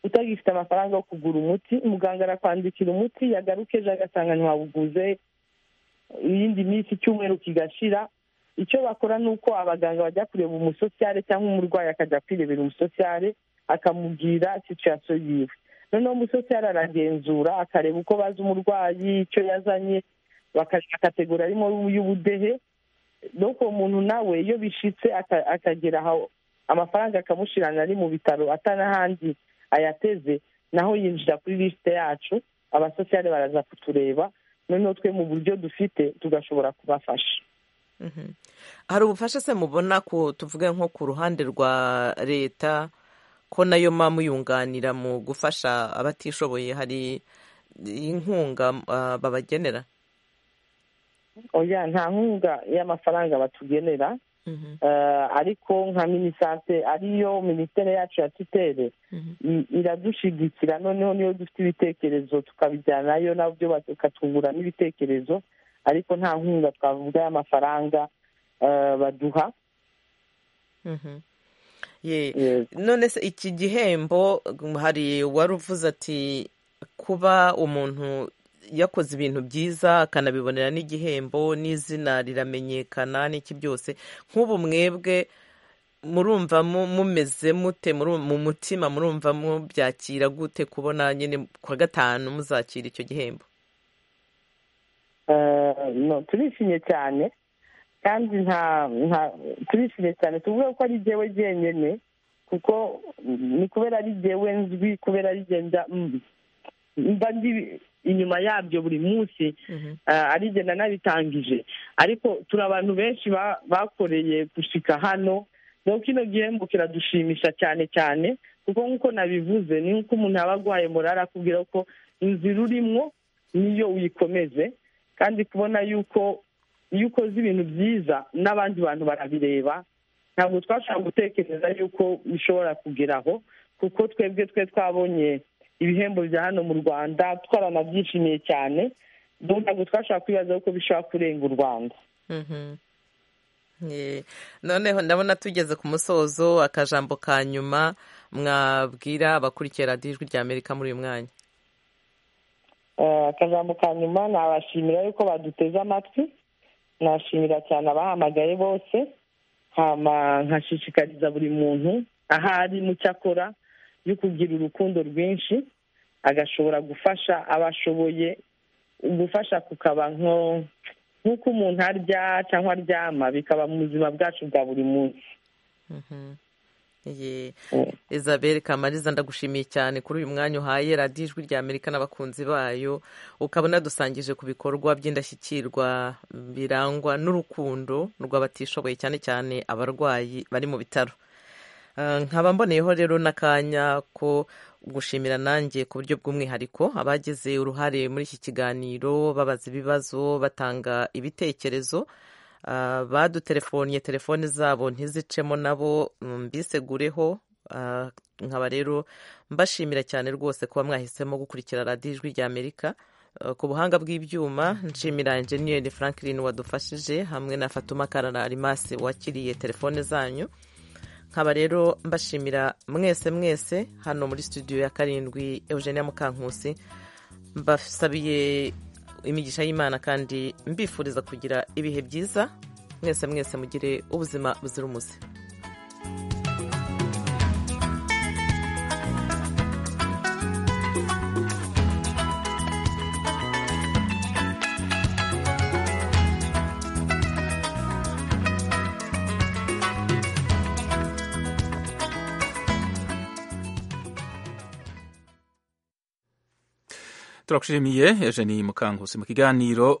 Speaker 6: utagifite amafaranga yo kugura umuti muganga arakwandikira umuti yagaruka ejo agasanga ntiwawuguze iyindi minsi icyumweru kigashira icyo bakora ni uko abaganga bajya kureba umusosiyale cyangwa umurwayi akajya kwirebera umusosiyale akamubwira situyasiyo yiwe noneho umusosiyale aragenzura akareba uko bazi umurwayi icyo yazanye bakaja kategori arimo y'ubudehe nuko uwo muntu nawe iyo bishitse aka- akagera aho amafaranga akamushirana ari mu bitaro atanahandi ayateze naho yinjira kuri lisite yacu abasosiyale baraza kutureba noneho twe mu buryo dufite tugashobora kubafasha
Speaker 1: Mhm. hari ubufasha se mubona ku tuvuge nko ku ruhande rwa leta ko nayo mba muyunganira mu gufasha abatishoboye hari inkunga ah, babagenera
Speaker 6: oya nta nkunga y'amafaranga batugenera
Speaker 1: Mhm.
Speaker 6: Eh, ariko nka minisante ariyo minisiteri yacu ya tutere
Speaker 1: Mhm.
Speaker 6: i- iradushigikira noneho niyo dufite ibitekerezo tukabijyanayo nabyo bakatwungura n'ibitekerezo ariko nta nkunga twavuga y'amafaranga eh, baduha
Speaker 1: Mhm. ye
Speaker 6: Yego.
Speaker 1: none se iki gihembo mm, hari wari uvuze ati kuba umuntu yakoze ibintu byiza akanabibonera n'igihembo n'izina riramenyekana n'iki byose nk'ubu mwebwe murumva mu- mumeze mute muru- mu mutima murumva mubyakira gute kubona nyine kwa gatanu muzakira icyo gihembo
Speaker 6: Eh, no turishimye cyane kandi nta nta turishimye cyane tuvuge ko ari jyewe jyenyine kuko ni kubera ari jyewe nzwi kubera ari jye njya- mm, mba ndi inyuma yabyo buri munsi
Speaker 1: Mhm.
Speaker 6: eh, ari jye nanabitangije ariko turi abantu benshi ba- bakoreye gushika hano rero kino gihembo kiradushimisha cyane cyane kuko nk'uko nabivuze ni nk'uko umuntu aba arwaye morari akubwira ko inzira urimo niyo uyikomeze kandi kubona yuko iyo ukoze ibintu byiza n'abandi bantu barabireba ntabwo twashobora gutekereza yuko bishobora kugeraho kuko twebwe twe twabonye ibihembo bya hano mu rwanda twaranabyishimiye cyane ubu ntabwo twashobora kwibaza yuko bishobora kurenga u rwanda
Speaker 1: Mhm. Ye. noneho ndabona tugeze ku musozo akajambo ka nyuma mwabwira abakurikiye radiyo ijwi rya amerika muri uyu mwanya
Speaker 6: Eh, akajambo ka nyuma nabashimira yuko baduteze amatwi nashimira cyane abahamagaye bose hama nkashishikariza buri muntu aho ari mu cyo akora yo kugira urukundo rwinshi agashobora gufasha abo ashoboye gufasha kukaba nko nk'uko umuntu arya cyangwa aryama bikaba mu buzima bwacu bwa buri munsi
Speaker 1: Ye.
Speaker 6: Mm.
Speaker 1: Isabel Kamariza ndagushimiye cyane kuri uyu mwanya uhaye radiyo ijwi rya Amerika n'abakunzi bayo ukabona dusangije ku bikorwa by'indashyikirwa birangwa n'urukundo rw'abatishoboye cyane cyane abarwayi bari mu bitaro Eh, nkaba mboneyeho rero n'akanya ko gushimira nanjye ku buryo bw'umwihariko abagize uruhare muri iki kiganiro babaza ibibazo batanga ibitekerezo Ah, badutelefoniye telefoni zabo ntizicemo nabo mbigureho nkaba rero mbashimira cyane rwose kuba mwahisemo gukurikira radiyo ijwi rya amerika ku buhanga bw'ibyuma nshimira enjeniyeri franklin wadufashije hamwe na fatuma karara arimase wakiriye telefone zanyu nkaba rero mbashimira mwese mwese hano muri studio ya karindwi eugenia mukankusi mbasabiye imigisha y'imana kandi mbifuriza kugira ibihe byiza mwese mwese mugire ubuzima buzira umuze
Speaker 8: turakushimiye eugenie mukankusi mu kiganiro